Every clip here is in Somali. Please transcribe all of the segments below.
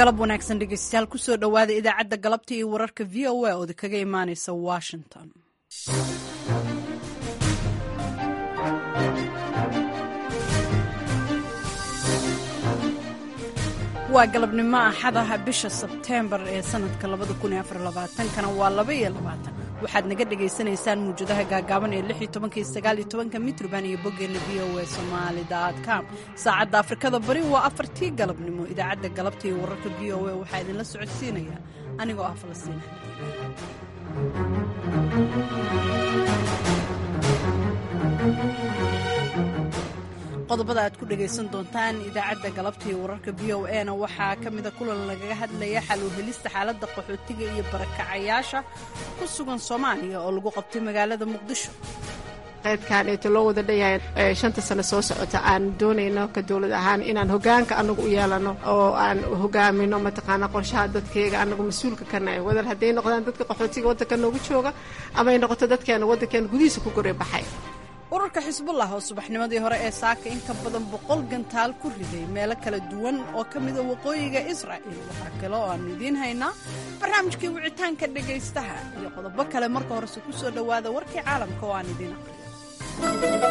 galab wanaagsan dhegeystayaal kusoo dhowaada idaacadda galabta iyo wararka v o a ooda kaga imaaneysa washington waa galabnimo axadaha bisha sebteembar ee sanadka kana waa waxaad naga dhagaysanaysaan muwjadaha gaagaaban ee mitrban iyo boggeena v o a somaali.com saacadda afrikada bari waa afartii galabnimo idaacadda galabta iyo wararka v o a waxaa idinla socodsiinaya anigoo ah falastiin qodobada aad ku dhagaysan doontaan idaacadda galabta iyo wararka v o a na waxaa ka mida kulan lagaga hadlaya xal u helista xaaladda qaxootiga iyo barakacayaasha ku sugan soomaaliya oo lagu qabtay magaalada muqdisho qaybkaaneeto loo wada dhanyahay shanta sano soo socota aan doonayno ka dowlad ahaan inaan hogaanka anagu u yeelano oo aan hogaamino mataqaana qorshaha dadkayga anagu mas-uulka ka nahay wadar hadday noqdaan dadka qaxootiga waddanka noogu jooga amay noqoto dadkeena waddankeena gudihiisa ku goray baxay ururka xisbullah oo subaxnimadii hore ee saaka in ka badan boqol gantaal ku riday meelo kala duwan oo ka mida waqooyiga israa'il waxaa kale oo aanu idiin haynaa barnaamijkii wicitaanka dhegaystaha iyo qodobo kale marka horese ku soo dhowaada warkii caalamka oo aan idiin aqriyo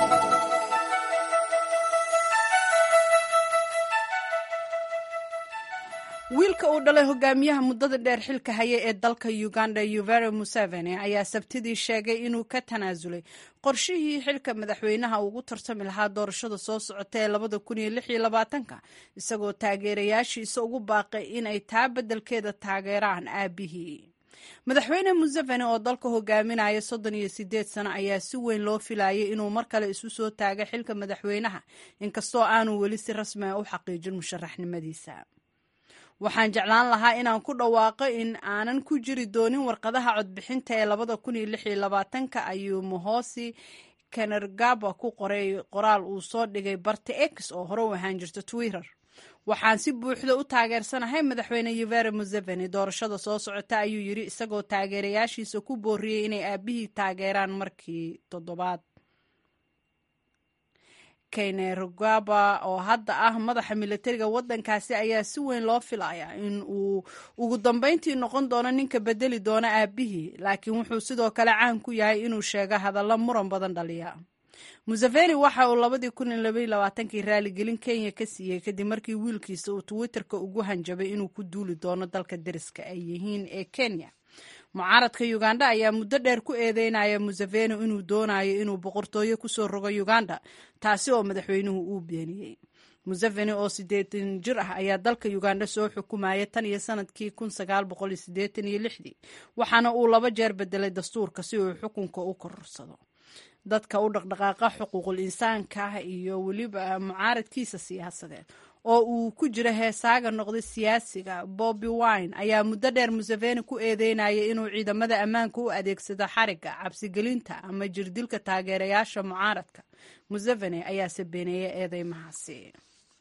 wiilka uu dhalay hogaamiyaha muddada dheer xilka haya ee dalka uganda yuveri museveni ayaa sabtidii sheegay inuu ka tanaasulay qorshihii xilka madaxweynaha ugu tartami lahaa doorashada soo socota ee labada kun iyo lix iyo labaatanka isagoo taageerayaashiisa ugu baaqay inay taa beddelkeeda taageeraan aabihii madaxweyne museveni oo dalka hogaaminaya soddon iyo sideed sano ayaa si weyn loo filayay inuu mar kale isu soo taago xilka madaxweynaha inkastoo aanu weli si rasmi a u xaqiijin musharaxnimadiisa waxaan jeclaan lahaa inaan ku dhawaaqo in aanan ku jiri doonin warqadaha codbixinta ee labada kun iyo lix iyo labaatanka ayuu mohosi kanergaba ku qoray qoraal uu soo dhigay barta x oo hore u ahaan jirta twitter waxaan si buuxda u taageersanahay madaxweyne yuveri museveni doorashada soo socota ayuu yidhi isagoo taageerayaashiisa ku booriyey inay aabihii taageeraan markii toddobaad kainerugaba oo hadda ah madaxa militariga waddankaasi ayaa si weyn loo filayaa in uu ugu dambeyntii noqon doono ninka bedeli doona aabihii laakiin wuxuu sidoo kale caan ku yahay inuu sheego hadallo muran badan dhaliya museveni waxa uu labadii kun iyo labaiyo labaatankii raaligelin kenya ka siiyey kadib markii wiilkiisa uu twitterka ugu hanjabay inuu ku duuli doono dalka deriska ay yihiin ee kenya mucaaradka uganda ayaa muddo dheer ku eedeynaya museveni inuu doonayo inuu boqortooyo kusoo rogo uganda taasi oo madaxweynuhu uu beeniyey museveni oo siddeetan jir ah ayaa dalka uganda soo xukumaya tan iyo sanadkii kun sagaal boqol iyo siddeetan iyo lixdii waxaana uu laba jeer bedelay dastuurka si uu xukunka u korsado dadka u dhaqdhaqaaqa xuquuqul insaanka iyo weliba mucaaradkiisa siyaasadeed oo uu ku jiro heesaaga noqday siyaasiga bobby wine ayaa muddo dheer museveni ku eedeynaya inuu ciidamada ammaanka u adeegsado xariga cabsigelinta ama jirdilka taageerayaasha mucaaradka museveni ayaase beeneeyay eedeymahaasi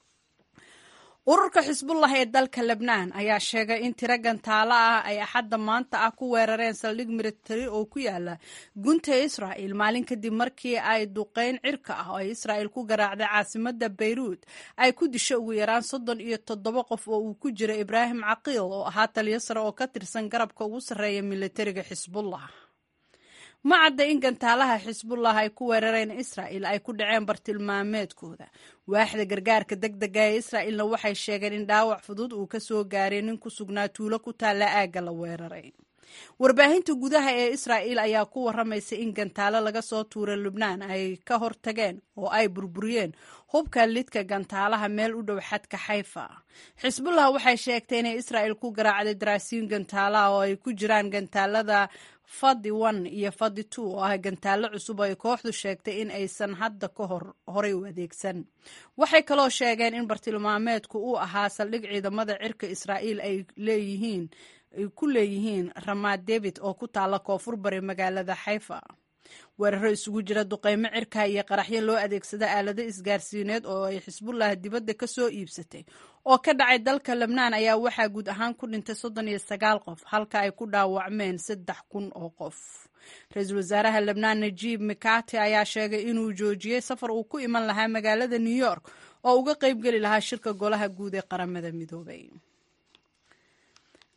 ururka xisbullah ee dalka lebnaan ayaa sheegay in tiro gantaalo ah ay axadda maanta ah ku weerareen saldhig militari oo ku yaala gunta israa'il maalin kadib markii ay duqeyn cirka ah oo ay israa'il ku garaacday caasimadda bayruud ay ku disho ugu yaraan soddon iyo toddoba qof oo uu ku jiro ibraahim caqiil oo ahaa taliyo sare oo ka tirsan garabka ugu sarreeya militariga xisbullah ma cadda in gantaalaha xisbullah ay ku weerareen israa'il ay ku dhaceen bartilmaameedkooda waaxda gargaarka deg dega ee israa'ilna waxay sheegeen in dhaawac fudud uu ka soo gaaray nin ku sugnaa tuulo ku taalla aagga la weeraray warbaahinta gudaha ee israa'il ayaa ku warramaysa in gantaalo laga soo tuuray lubnaan ay ka hortageen oo ay burburiyeen hubka lidka gantaalaha meel u dhow xadka xayfa xisbullah waxay sheegtay inay israa'il ku garaacday daraasiin gantaalaha oo ay ku jiraan gantaalada fadi one iyo fadi two oo ah gantaallo cusub oo ay kooxdu sheegtay in aysan hadda ka hor horay u adeegsan waxay kaloo sheegeen in bartilmaameedku uu ahaa saldhig ciidamada cirka israa'iil ay leeyihiin ay ku leeyihiin ramaad david oo ku taalla koonfur bari magaalada xayfa weeraro isugu jira duqeymo cirka iyo qaraxyo loo adeegsada aalado isgaarsiineed oo ay xisbullah dibadda ka soo iibsatay oo ka dhacay dalka lebnaan ayaa waxaa guud ahaan ku dhintay soddon iyo sagaal qof halka ay ku dhaawacmeen saddex kun oo qof ra-iisul wasaaraha lebnaan najiib mikati ayaa sheegay inuu joojiyey safar uu ku iman lahaa magaalada new york oo uga qaybgeli lahaa shirka golaha guud ee qaramada midoobay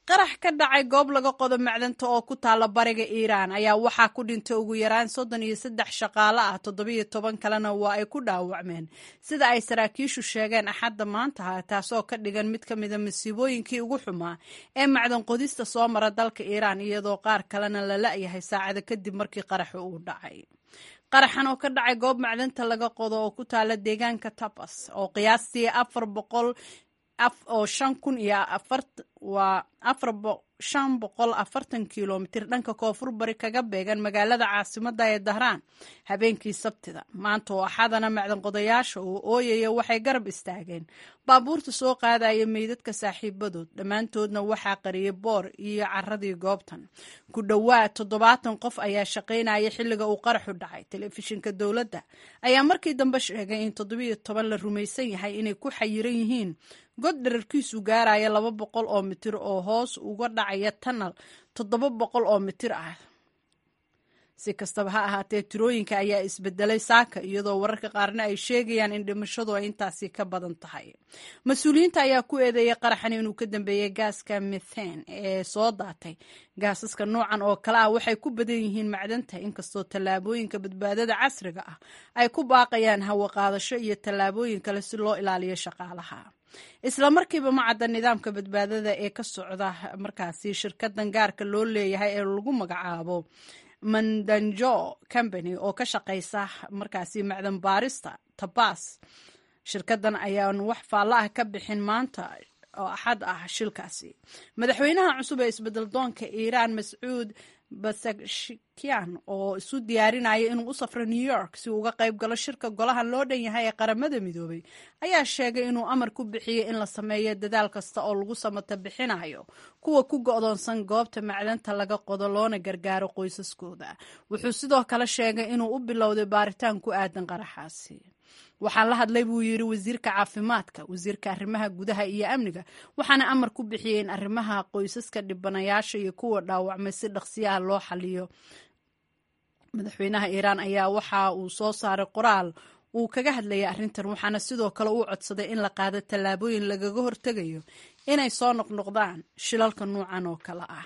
qarax ka dhacay goob laga qodo macdanta oo ku taalla bariga iiraan ayaa waxaa ku dhintay ugu yaraan soddon iyo saddex shaqaale ah toddobiyo toban kalena waa ay ku dhaawacmeen sida ay saraakiishu sheegeen axadda maanta taasoo ka dhigan mid ka mida masiibooyinkii ugu xumaa ee macdan qodista soo mara dalka iiraan iyadoo qaar kalena la la'yahay saacada kadib markii qaraxu uu dhacay qaraxan oo ka dhacay goob macdanta laga qodo oo ku taala deegaanka tabas oo qiyaastii afar boqol oo shan kun iyo waa afar shan boqol afartan kilomitir dhanka koonfur bari kaga beegan magaalada caasimada ee dahraan habeenkii sabtida maanta oo axadana macdanqodayaasha oo ooyaya waxay garab istaageen baabuurta soo qaadaya meydadka saaxiibadood dhammaantoodna waxaa qariyay boor iyo caradii goobtan ku dhowaad toddobaatan qof ayaa shaqaynaya xilliga uu qaraxu dhacay telefishinka dowladda ayaa markii dambe sheegay in toddobiyo toban la rumaysan yahay inay ku xayiran yihiin god dherarkiisu gaaraya laba boqol oo mitir oo hoos uga dhacaya tanal toddoba boqol oo mitir ah si kastaba ha ahaatee tirooyinka ayaa isbedelay saaka iyadoo wararka qaarna ay sheegayaan in dhimashadu ay intaasi ka badan tahay mas-uuliyiinta ayaa ku eedeeyay qaraxan inuu ka dambeeyey gaaska mithan ee soo daatay gaasaska noocan oo kale ah waxay ku badan yihiin macdanta inkastoo tallaabooyinka badbaadada casriga ah ay ku baaqayaan hawaqaadasho iyo tallaabooyin kale si loo ilaaliyo shaqaalaha isla markiiba ma cadda nidaamka badbaadada ee ka socda markaasi shirkadan gaarka loo leeyahay ee lagu magacaabo mandanjo company oo ka shaqaysa markaasi macdan baarista tabas shirkadan ayaan wax faallo ah ka bixin maanta oo axad ah shilkaasi madaxweynaha cusub ee isbedel doonka iiraan mascuud basakshkian oo isu diyaarinaya inuu u safro new york si uu uga qayb galo shirka golahan loo dhan yahay ee qaramada midoobay ayaa sheegay inuu amar ku bixiyey in la sameeyo dadaal kasta oo lagu samata bixinayo kuwa ku go'doonsan goobta macdanta laga qodo loona gargaaro qoysaskooda wuxuu sidoo kale sheegay inuu u bilowday baaritaan ku aadan qaraxaasi waxaan la hadlay buu yidhi wasiirka caafimaadka wasiirka arrimaha gudaha iyo amniga waxaana amar ku bixiyey in arrimaha qoysaska dhibanayaasha iyo kuwa dhaawacmay si dhaqsiyaha loo xaliyo madaxweynaha iiraan ayaa waxa uu soo saaray qoraal uu kaga hadlayay arrintan waxaana sidoo kale uu codsaday in la qaado tallaabooyin lagaga hortegayo inay soo noqnoqdaan shilalka nuucan oo kale ah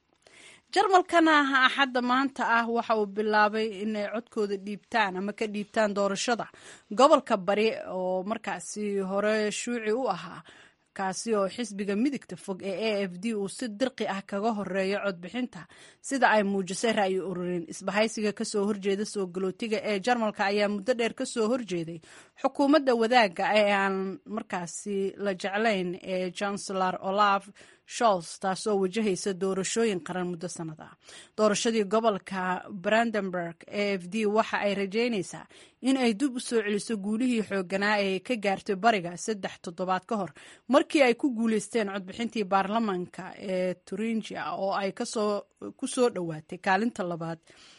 jarmalkana axadda maanta ah waxa uu bilaabay inay codkooda dhiibtaan ama ka dhiibtaan doorashada gobolka bari oo markaasi hore shuuci u ahaa kaasi oo xisbiga midigta fog ee a f d uu si dirqi ah kaga horeeyo codbixinta sida ay muujisay ra'yi ururin isbahaysiga kasoo horjeeda soo galootiga ee jarmalka ayaa muddo dheer kasoo horjeeday xukuumadda wadaagga ee aan markaasi la jeclayn ee chancellor olaf sholz taasoo wajahaysa doorashooyin qaran muddo sanad ah doorashadii gobolka brandenburg a f d waxa ay rajeynaysaa in ay dib u soo celiso guulihii xooganaa ee ka gaartay bariga saddex toddobaad ka hor markii ay ku guuleysteen codbixintii baarlamaanka ee turingia oo ay ku soo dhowaatay kaalinta labaad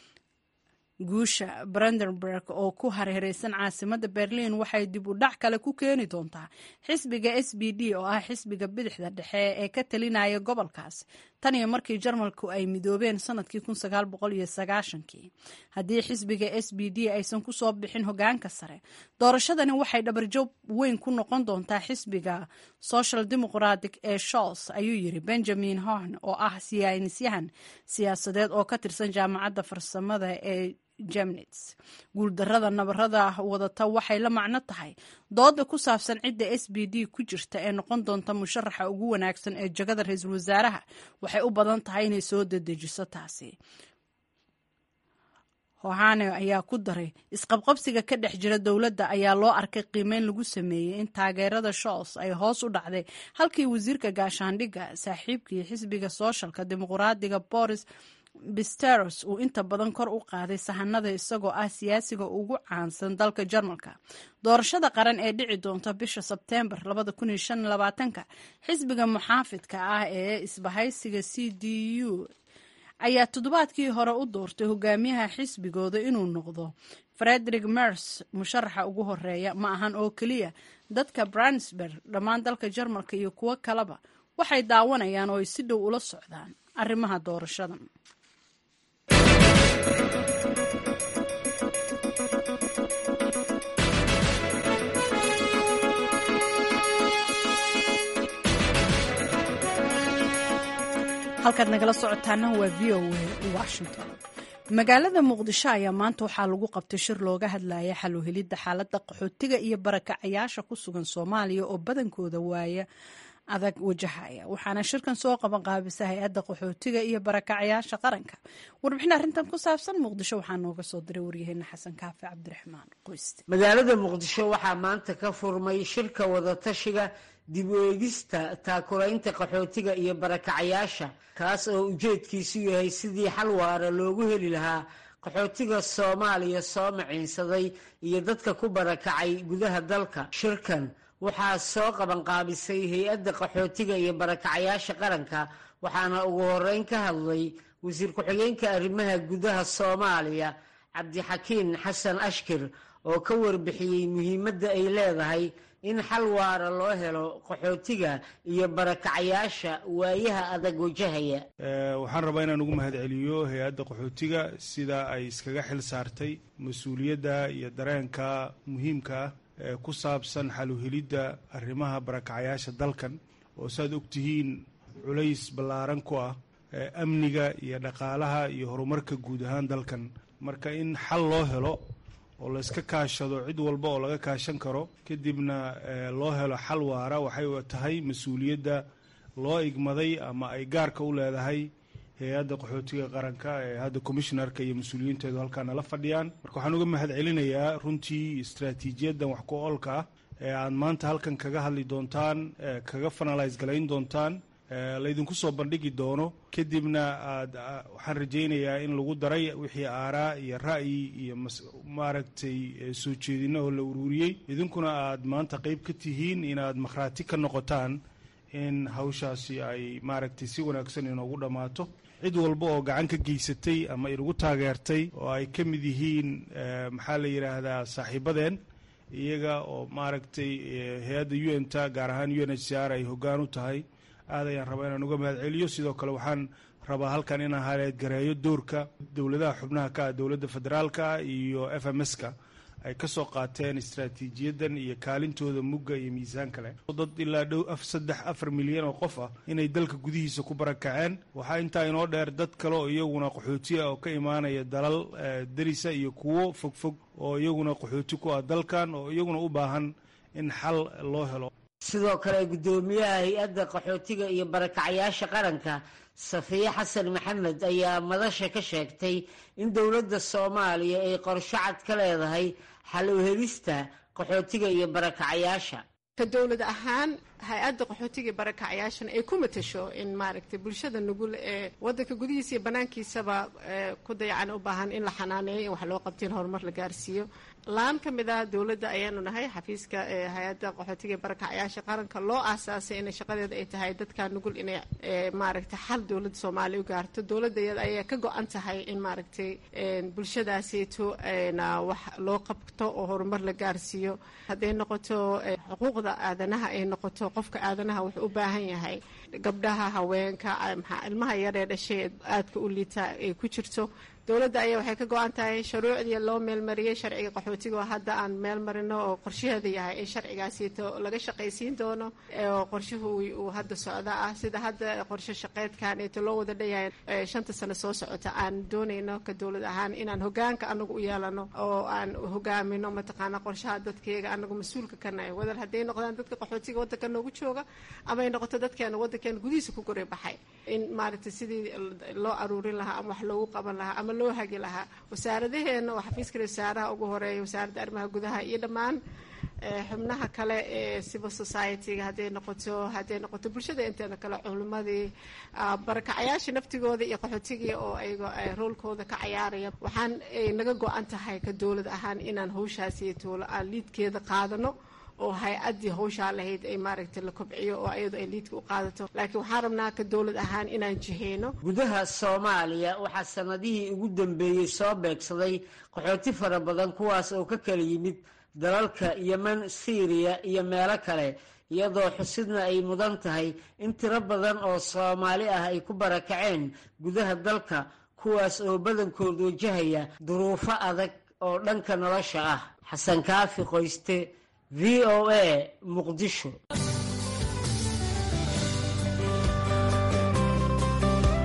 guusha brandenburg oo ku hareereysan caasimadda berliin waxay dib u dhac kale ku keeni doontaa xisbiga s b d oo ah xisbiga bidixda dhexe ee ka talinaya gobolkaas tan iyo markii jarmalku ay midoobeen sanadkii kii haddii xisbiga s b d aysan kusoo bixin hogaanka sare doorashadani waxay dhabarjoog weyn ku noqon doontaa xisbiga social democratic ee sholz ayuu yiri benjamin horn oo ah siyaanisyahan siyaasadeed oo ka tirsan jaamacadda farsamada ee jemnits guuldarada nabarada wadata waxay la macno tahay dooda ku saabsan cidda s b d ku jirta ee noqon doonta musharaxa ugu wanaagsan ee jagada ra-iisul wasaaraha waxay u badan tahay inay soo dedejiso taasi hohane ayaa ku daray isqabqabsiga ka dhex jira dowladda ayaa loo arkay qiimeyn lagu sameeyey in taageerada sholz ay hoos u dhacday halkii wasiirka gaashaandhigga saaxiibkii xisbiga sooshalka dimuqraadiga boris bisteros uu inta badan kor u qaaday sahanada isagoo ah siyaasiga ugu caansan dalka jarmalka doorashada qaran ee dhici doonta bisha sebteembar xisbiga muxaafidka ah ee isbahaysiga c d u ayaa toddobaadkii hore u doortay hogaamiyaha xisbigooda inuu noqdo frederick mers musharaxa ugu horeeya ma ahan oo keliya dadka bransberg dhammaan dalka jarmalka iyo kuwo kaleba waxay daawanayaan oo ay si dhow ula socdaan arrimaha doorashadan halkaad nagala socotaana waa v o a washington magaalada muqdisho ayaa maanta waxaa lagu qabtay shir looga hadlaya xal u helidda xaaladda qaxootiga iyo barakacayaasha ku sugan soomaaliya oo badankooda waaya adag wajahaya waxaana shirkan soo qaban qaabisa hay-adda qaxootiga iyo barakacayaasha qaranka warbixin arrintan ku saabsan muqdisho waxaa nooga soo diray waryaheena xasan kaafi cabdiraxmaan qoyste magaalada muqdisho waxaa maanta ka furmay shirka wadatashiga dib u eegista taakulaynta qaxootiga iyo barakacayaasha kaas oo ujeedkiisu yahay sidii xal waara loogu heli lahaa qaxootiga soomaaliya soo maciinsaday iyo dadka ku barakacay gudaha dalka shirkan waxaa soo qabanqaabisay hay-adda qaxootiga iyo barakacayaasha qaranka waxaana ugu horeyn ka hadlay wasiir ku-xigeenka arrimaha gudaha soomaaliya cabdixakiin xasan ashkir oo ka warbixiyey muhiimadda ay leedahay in xal waara loo helo qaxootiga iyo barakacayaasha waayaha adag wajahaya waxaan rabaa inaan ugu mahadceliyo hay-adda qaxootiga sida ay iskaga xil saartay mas-uuliyadda iyo dareenka muhiimka ah ee ku saabsan xaluhelidda arrimaha barakacayaasha dalkan oo saaad ogtihiin culays ballaaran ku ah amniga iyo dhaqaalaha iyo horumarka guud ahaan dalkan marka in xal loo helo oo layska kaashado cid walba oo laga kaashan karo kadibna loo helo xal waara waxay tahay mas-uuliyadda loo igmaday ama ay gaarka u leedahay hay-adda qaxootiga qaranka ee hadda commishnarka iyo mas-uuliyiinteedu halkaa nala fadhiyaan marka waxaan uga mahad celinayaa runtii istraatiijiyaddan wax ku oolka ah ee aad maanta halkan kaga hadli doontaan kaga fanalise galayn doontaan laydinku soo bandhigi doono kadibna aad waxaan rajaynayaa in lagu daray wixii aaraa iyo ra'yi iyo maaragtay soo jeedina oo la ururiyey idinkuna aad maanta qeyb ka tihiin inaad makhraati ka noqotaan in hawshaasi ay maaragtay si wanaagsan inoogu dhammaato cid walba oo gacan ka geysatay ama inagu taageertay oo ay ka mid yihiin maxaa la yidhaahdaa saaxiibadeen iyaga oo maaragtay hay-adda u n ta gaar ahaan u n h c r ay hoggaan u tahay aad ayaan rabaa inaan uga mahad celiyo sidoo kale waxaan rabaa halkan inaan haleedgareeyo doorka dowladaha xubnaha ka ah dowladda federaalka iyo f m s ka ay ka soo qaateen istraatiijiyaddan iyo kaalintooda mugga iyo miisaanka leh dad ilaa dhow af saddex afar milyan oo qof ah inay dalka gudihiisa ku barakaceen waxaa intaa inoo dheer dad kale oo iyaguna qaxooti ah oo ka imaanaya dalal derisa iyo kuwo fogfog oo iyaguna qaxooti ku ah dalkan oo iyaguna u baahan in xal loo helo sidoo kale guddoomiyaha hay-adda qaxootiga iyo barakacayaasha qaranka safiye xasan maxamed ayaa madasha ka sheegtay in dowladda soomaaliya ay qorsho cad ka leedahay xal u helista qaxootiga iyo barakacayaasha ka dowlad ahaan hay-adda qaxootiga iyo barakacayaashana ay ku matasho in maaragtay bulshada nugul ee wadanka gudihiisa iyo banaankiisaba ku dayacan u baahan in la xanaaneeyo in wax loo qabto in horumar la gaarsiiyo laan ka mid ah dowladda ayaanu nahay xafiiska hay-adda qaxootiga iyo barakacayaasha qaranka loo aasaasay in shaqadeeda ay tahay dadka nugul inay maaragtay xal dowladda soomaaliya u gaarto dowladda iyada ayaa ka go-an tahay in maaragtay bulshadaaseyto wax loo qabto oo horumar la gaarsiiyo hadday noqoto xuquuqda aadanaha ay noqoto qofka aadanaha wuxuu u baahan yahay gabdhaha haweenka ilmaha yaree dhashay aadka u liita ay ku jirto dowladda ayaa waxay ka go-an tahay shuruucdii loo meelmariyey sharciga qaxootiga oo hadda aan meel marino oo qorshaheeda yahay in sharcigaasito laga shaqaysiin doono oo qorshuhu uu hadda socda ah sida hadda qorshe shaqeedkan eeto loo wada dhayahay shanta sano soo socota aan doonayno ka dowlad ahaan inaan hogaanka anagu u yeelano oo aan hogaamino mataqaana qorshaha dadkeega anagu mas-uulka ka nahay wadal hadday noqdaan dadka qaxootiga waddanka noogu jooga ama ay noqoto dadkeena waddankeena gudihiisa ku goray baxay in maaragtay sidii loo aruurin lahaa ama wax loogu qaban lahaa ama loo hagi lahaa wasaaradaheena oo xafiiska wasaaraha ugu horeeya wasaaradda arrimaha gudaha iyo dhammaan xubnaha kale ee civil society-ga hadday noqoto hadday noqoto bulshada inteeda kale culimadii barakacayaasha naftigooda iyo qaxootigii oo ayaga roolkooda ka cayaaraya waxaan naga go-an tahay ka dowlad ahaan inaan hawshaasi tuulo aan liidkeeda qaadano oo hay-addii hawshaa lahayd ay maaragtay la kobciyo oo ayadu ay liidka u qaadato laakiin waxaan rabnaa ka dowlad ahaan inaan jiheyno gudaha soomaaliya waxaa sanadihii ugu dambeeyey soo beegsaday qaxooti fara badan kuwaas oo ka kala yimid dalalka yemen syriya iyo meelo kale iyadoo xusidna ay mudan tahay in tiro badan oo soomaali ah ay ku barakaceen gudaha dalka kuwaas oo badankood wajahaya duruufo adag oo dhanka nolosha ah xasan kaafi qoyste v o a muqdisho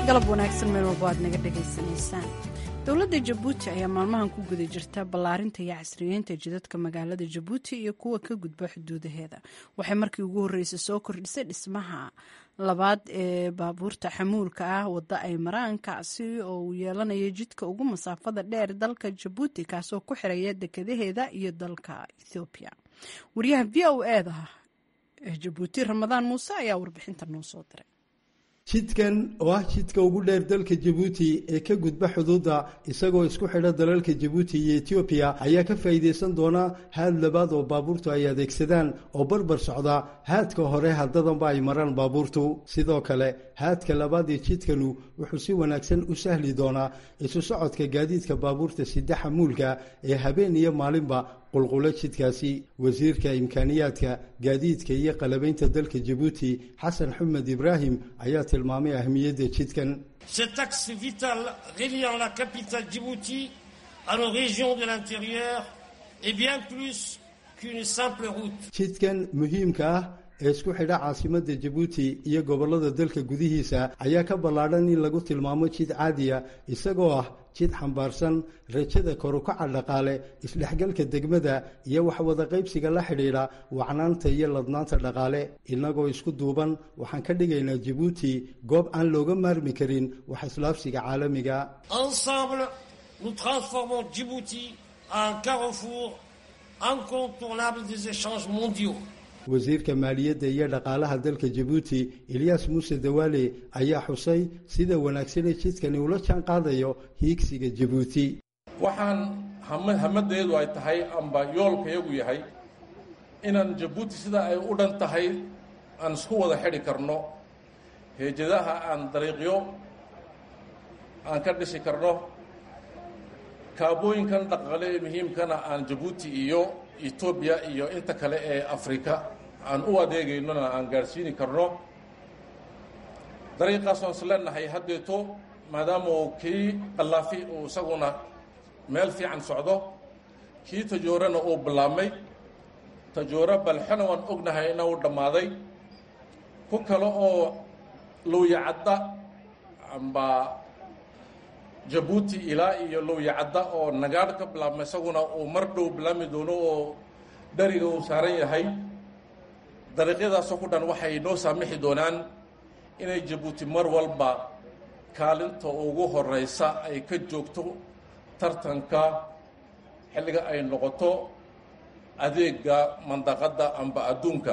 galab wanaagsan meel walbo aad naga dhagaysanaysaan dowladda jabuuti ayaa maalmahan ku guda jirta ballaarinta iyo casriyeynta jidadka magaalada jabuuti iyo kuwa ka gudba xuduudaheeda waxay markii ugu horreysay soo kordhisay dhismaha labaad ee baabuurta xamuulka ah wadda ay maraan kaasi oo uu yeelanayo jidka ugu masaafada dheer dalka jabuuti kaasoo ku xiraya dekadaheeda iyo dalka ethoobiya wariyaha v o eda ee jabuuti ramadaan muuse ayaa warbixinta noo soo diray jidkan oo ah jidka ugu dheer dalka jabuuti ee ka gudba xuduudda isagoo isku xidha dalalka jabuuti iyo etoobiya ayaa ka faa'iidaysan doona haad labaad oo baabuurtu ay adeegsadaan oo barbar socda haadka hore haddadanba ay maraan baabuurtu sidoo kale haadka labaad ee jidkanu wuxuu si wanaagsan u sahli doonaa isu socodka gaadiidka baabuurta sida xamuulka ee habeen iyo maalinba qulqulo jidkaasi wasiirka imkaaniyaadka gaadiidka iyo qalabaynta dalka jabuuti xasan xumed ibraahim ayaa tilmaamay ahmiyadda jidkan cet axe vital reliant la capitale Djibouti à nos régions de l'intérieur est bien plus qu'une simple route. jidkan muhiimka ah ee isku xidha caasimadda jabuuti iyo gobollada dalka gudihiisa ayaa ka ballaadhan in lagu tilmaamo jid caadiya isagoo ah jid xambaarsan rajada korukaca dhaqaale isdhexgalka degmada iyo waxwada qaybsiga la xidhiidha wacnaanta iyo ladnaanta dhaqaale innagoo isku duuban waxaan ka dhigaynaa jabuuti goob aan looga maarmi karin wax islaafsiga caalamiga Ensemble, nous transformons Djibouti en carrefour incontournable des échanges mondiaux. wasiirka maaliyadda iyo dhaqaalaha dalka jabuuti elyaas muuse dawaale ayaa xusay sida wanaagsanee jidkani ula jaan qaadayo hiigsiga jabuuti waxaan hamadeedu ay tahay amba yoolkayagu yahay inaan jabuuti sida ay u dhan tahay aan isku wada xidhi karno heejadaha aan dariiqyo aan ka dhisi karno kaabooyinkan dhaqaale ee muhiimkana aan jabuuti iyo etoobiya iyo inta kale ee afrika aan u adeegaynona aan gaadhsiini karno dariiqaasoo is leenahay haddeeto maadaama uu kii qallaafi uu isaguna meel fiican socdo kii tajoorana uu bilaabmay tajooro balxona waan ognahay ina uu dhammaaday ku kale oo lowyacadda amba jabuuti ilaa iyo lowyacadda oo nagaadh ka bilaabma isaguna uu mar dhow bilaabmi doono oo dheriga uu saaran yahay dariiqyadaasoo ku dhan waxay noo saamixi doonaan inay jabuuti mar walba kaalinta ugu horeysa ay ka joogto tartanka xilliga ay noqoto adeega mandaqadda amba adduunka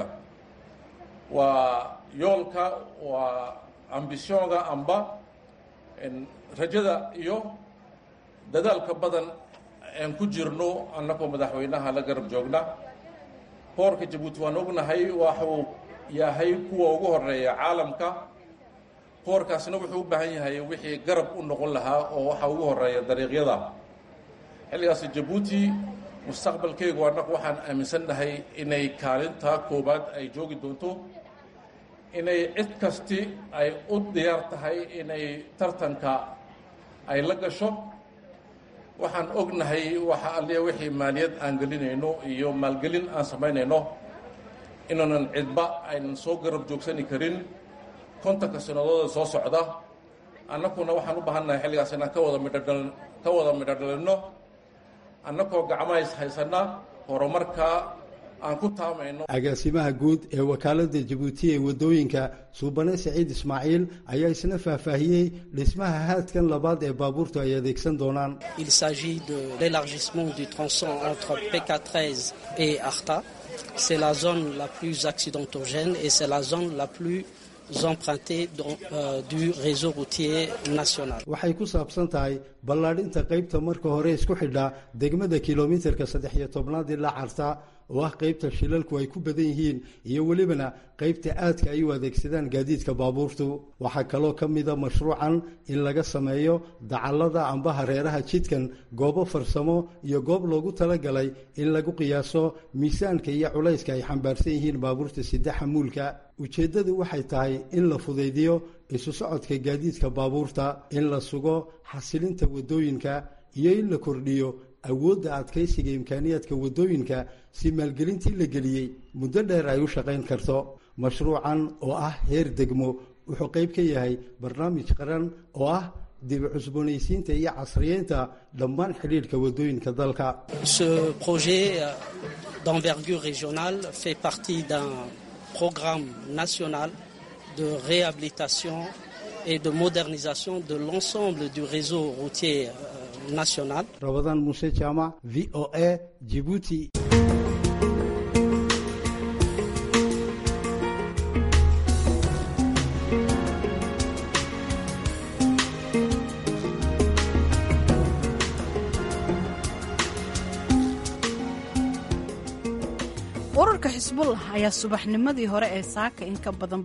waa yoolka waa ambisyoonga amba rajada iyo dadaalka badan aan ku jirno annagoo madaxweynaha la garab joogna boorka jabuuti waan ognahay waxuu yahay kuwa ugu horeeya caalamka boorkaasna wuxuu u baahan yahay wixii garab u noqon lahaa oo waxa ugu horeeya dariiqyada xilligaas jabuuti mustaqbalkeygu annagu waxaan aaminsannahay inay kaalinta koowaad ay joogi doonto inay cid kasti ay u diyaar tahay inay tartanka ay la gasho waxaan ognahay waxa alliya wixii maaliyad aan gelinayno iyo maalgelin aan samaynayno inaanan cidba aynan soo garab joogsani karin kontanka sanadooda soo socda annaguna waxaan u baahannahay xilligaas inaan ka wada midhodhal ka wada midho dhalinno annagoo gacmahays haysanna horumarka aan ku taamayno agaasimaha guud ee wakaaladda jabuuti ee waddooyinka suubane saciid ismaaciil ayaa isna faahfaahiyey dhismaha haadkan labaad ee baabuurtu ay adeegsan doonaan Il s'agit de l'élargissement du tronçon entre PK13 et Arta. C'est la zone la plus accidentogène et c'est la zone la plus empruntée dans, euh, du réseau routier national. waxay ku saabsan tahay ballaadhinta qaybta marka hore isku xidha degmada kilomitarka saddex iyo tobnaad ilaa carta oo ah qaybta shilalku ay ku badan yihiin iyo welibana qaybta aadka ay u adeegsadaan gaadiidka baabuurtu waxaa kaloo ka mida mashruucan in laga sameeyo dacallada amba hareeraha jidkan goobo farsamo iyo goob loogu talagalay in lagu qiyaaso miisaanka iyo culayska ay xambaarsan yihiin baabuurta sida xamuulka ujeeddadu waxay tahay in la fudaydiyo isu socodka gaadiidka baabuurta in la sugo xasilinta waddooyinka iyo in la kordhiyo awoodda adkaysiga imkaaniyaadka waddooyinka si maalgelintii la geliyey muddo dheer ay u shaqayn karto mashruucan oo ah heer degmo wuxuu qayb ka yahay barnaamij qaran oo ah dib cusboonaysiinta iyo casriyeynta dhammaan xidhiidhka waddooyinka dalka Ce projet d'envergure régionale fait partie d'un programme national de réhabilitation et de modernisation de l'ensemble du réseau routier national. rabadaan muuse jaamac v o a jibuuti ururka xisbullah ayaa subaxnimadii hore ee saaka in ka badan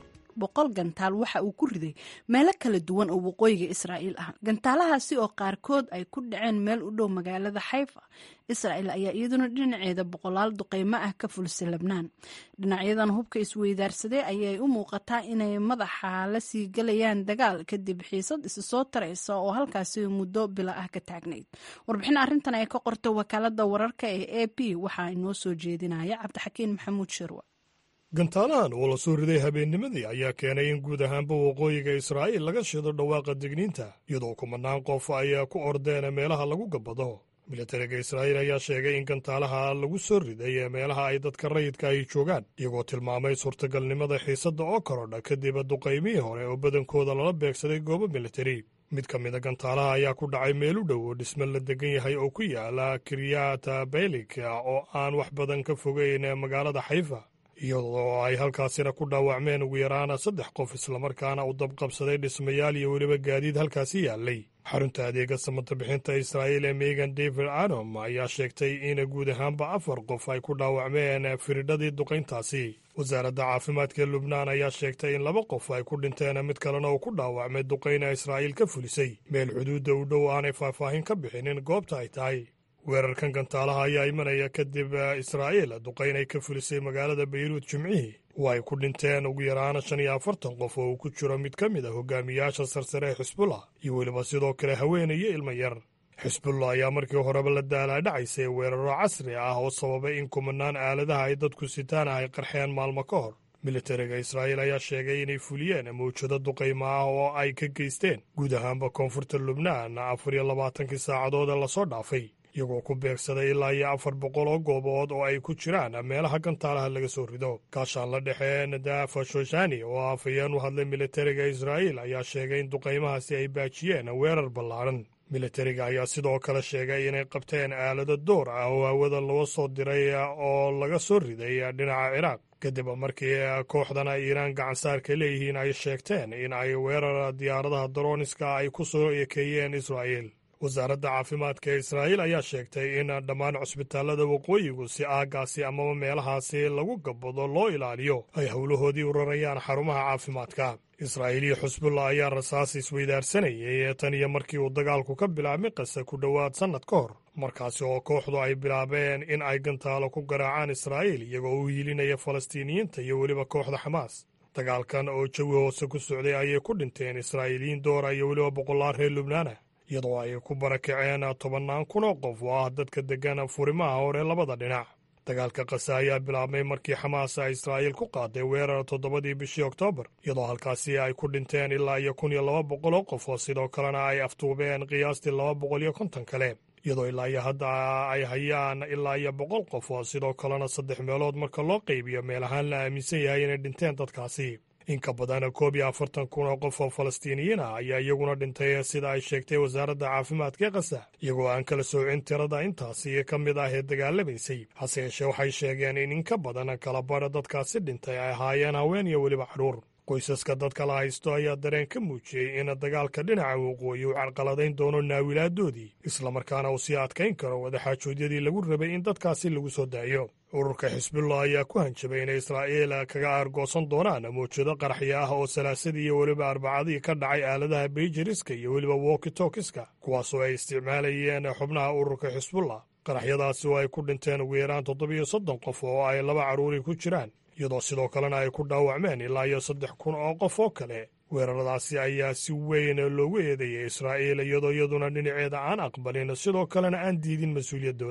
boqol gantaal waxa uu ku riday meelo kala duwan oo waqooyiga israa'iil ah gantaalahaasi oo qaarkood ay ku dhaceen meel u dhow magaalada xayfa israa'iil ayaa iyaduna dhinaceeda boqolaal duqeymo ah ka fulisay labnaan dhinacyadan hubka isweydaarsaday ayay u muuqataa inay madaxa la sii galayaan dagaal kadib xiisad isi soo taraysa oo halkaasi muddo bila ah ka taagnayd warbixin arrintan ay ka qortay wakaalada wararka ee a p waxaa inoo soo jeedinaya cabdixakiin maxamuud shirwa gantaalahan oo la soo riday habeennimadii ayaa keenay in guud ahaanba waqooyiga israa'iil laga shido dhawaaqa digniinta iyadoo kumanaan qof ayaa ku ordeen meelaha lagu gabbado militariga israa'iil ayaa sheegay in gantaalaha lagu soo riday ee meelaha ay dadka rayidka ay joogaan iyagoo tilmaamay suurtagalnimada xiisadda oo korodha kadib duqaymihii hore oo badankooda lala beegsaday goobo militari mid ka mida gantaalaha ayaa ku dhacay meel u dhow oo dhisme la degan yahay oo ku yaala kiryata beylik oo aan wax badan ka fogeyn magaalada xayfa iyadoo ay halkaasina ku dhaawacmeen ugu yaraana saddex qof islamarkaana u dabqabsaday dhismayaal iyo weliba gaadiid halkaasi yaallay xarunta adeega samata bixinta israa'iil ee megan david anom ayaa sheegtay in guud ahaanba afar qof ay ku dhaawacmeen firidhadii duqayntaasi wasaaradda caafimaadka lubnaan ayaa sheegtay in laba qof ay ku dhinteen mid kalena uu ku dhaawacmay duqayna israa'iil ka fulisay meel xuduudda u dhow aanay faahfaahin ka bixinin goobta ay tahay weerarkan gantaalaha ayaa imanaya kadib israa'iil duqayn ay ka fulisay magaalada bayruud jimcihii oo ay ku dhinteen ugu yaraana shan iyo afartan qof oo uu ku jiro mid ka mid a hogaamiyaasha sarsare ee xisbullah iyo weliba sidoo kale haweenay iyo ilmo yar xisbullah ayaa markii horeba la daalaadhacaysay weeraro casri ah oo sababay in kumanaan aaladaha ay dadku sitaan ay qarxeen maalmo ka hor militariga israa'iil ayaa sheegay inay fuliyeen mawjado duqaymo ah oo ay ka geysteen guud ahaanba koonfurta lubnaan afar iyo labaatankii saacadood ee lasoo dhaafay iyagoo ku beegsaday ilaa iyo afar boqol oo goobood oo ay ku jiraan meelaha gantaalaha laga soo rido gaashaan la dhexe nadafa shoshani oo afhayeen u hadlay militariga israa'iil ayaa sheegay in duqaymahaasi ay baajiyeen weerar ballaaran militariga ayaa sidoo kale sheegay inay qabteen aalado door ah oo hawada loo soo diray oo laga soo riday dhinaca ciraaq kadib markii kooxdan ay iiraan gacansaarka leeyihiin ay sheegteen in ay weerar diyaaradaha darooniska ay ku soo ekeeyeen israa'iil wasaaradda caafimaadka ee israa'iil ayaa sheegtay in dhammaan cusbitaallada waqooyigu si aaggaasi amaba meelahaasi lagu gabbado loo ilaaliyo ay howlahoodii u rarayaan xarumaha caafimaadka israa'iil iyo xusbullah ayaa rasaas isweydaarsanayay tan iyo markii uu dagaalku ka bilaabmay qase ku dhowaad sannad ka hor markaasi oo kooxdu ay bilaabeen in ay gantaalo ku garaacaan israa'iil iyagoo u hiilinaya falastiiniyiinta iyo weliba kooxda xamaas dagaalkan oo jawi hoose ku socday ayay ku dhinteen israa'iiliyiin doora iyo weliba boqolaal reer lubnaana iyadoo ay ku barakaceen tobannaan kun oo qof oo ah dadka deggan furimaha hore labada dhinac dagaalka kase ayaa bilaabmay markii xamaas ay israa'iil ku qaaday weerar toddobadii bishii oktoobar iyadoo halkaasi ay ku dhinteen ilaa iyo kun iyo laba boqol oo qof oo sidoo kalena ay aftuubeen qiyaastii laba boqol iyo konton kale iyadoo ilaa iyo hadda ay hayaan ilaa iyo boqol qof oo sidoo kalena saddex meelood marka loo qaybiyo meel ahaan la aaminsan yahay inay dhinteen dadkaasi in ka badan koob iyo afartan kun oo qof oo falastiiniyiin ah ayaa iyaguna dhintay sida ay sheegtay wasaaradda caafimaadka ee kasa iyagoo aan kala soocin tirada intaasi ka mid ah ee dagaalamaysay hase yeeshee waxay sheegeen in in ka badan kala badha dadkaasi dhintay ay ahaayeen haween iyo weliba carruur qoysaska dadka la haysto ayaa dareen ka muujiyey in dagaalka dhinaca waqooyi uu carqaladayn doono naawilaadoodii islamarkaana uu sii adkayn karo wadaxaajoodyadii lagu rabay in dadkaasi lagu soo daayo ururka xisbullah ayaa ku hanjabay inay israa'iil kaga aargoosan doonaan mawjado qaraxya ah oo salaasadii iyo weliba arbacadii ka dhacay aaladaha beijiriska iyo weliba wokitokiska kuwaasoo ay isticmaalayeen xubnaha ururka xisbullah qaraxyadaasi oo ay ku dhinteen ugu yaraan toddobiyo soddon qof oo ay laba carruuri ku jiraan iyadoo sidoo kalena ay ku dhaawacmeen ilaa iyo saddex kun oo qof oo kale weeraradaasi ayaa si weyn loogu eedeeyay israa'iil iyadoo iyaduna dhinaceeda aan aqbalin sidoo kalena aan diidin mas-uuliyaddooda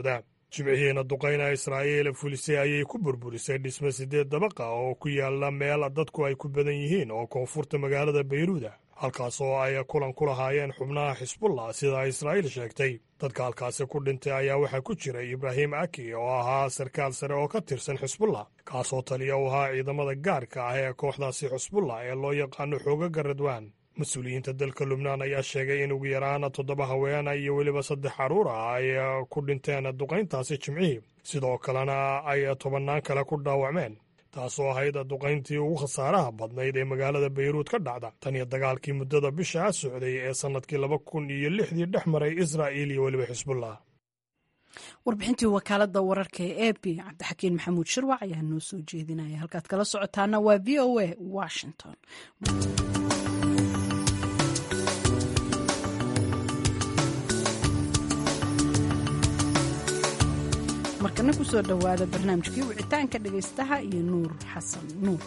jimcihiina duqayna israa'iil fulisay ayay ku burburisay dhisme siddeed dabaqa oo ku yaalla meel dadku ay ku badan yihiin oo koonfurta magaalada bayruuda halkaas oo ay kulan ku lahaayeen xubnaha xisbullah sida israa'iil sheegtay dadka halkaasi ku dhintay ayaa waxaa ku jiray ibraahim aki oo ahaa sarkaal sare oo ka tirsan xisbullah kaasoo taliya u ahaa ciidamada gaarka ah ee kooxdaasi xisbullah ee loo yaqaano xoogaga radwaan mas-uuliyiinta dalka lubnaan ayaa sheegay in ugu yaraan toddoba haweena iyo weliba saddex carruur ah ay ku dhinteen duqayntaasi jimcihii sidoo kalena ay tobannaan kale ku dhaawacmeen taasoo ahayd duqayntii ugu khasaaraha badnayd ee magaalada bayruud ka dhacda tan iyo dagaalkii muddada bishaa socday ee sannadkii laba kun iyo lixdii dhex maray israa'iil iyo weliba xisbullah warbixintii wakaalada wararka ee a b cabdixakiin maxamuud shirwac ayaa noo soo jeedinaya halkaad kala socotaana waa v o a washington markana kusoo dhowaada barnaamijkii wicitaanka dhegaystaha iyo nuur xasan nuur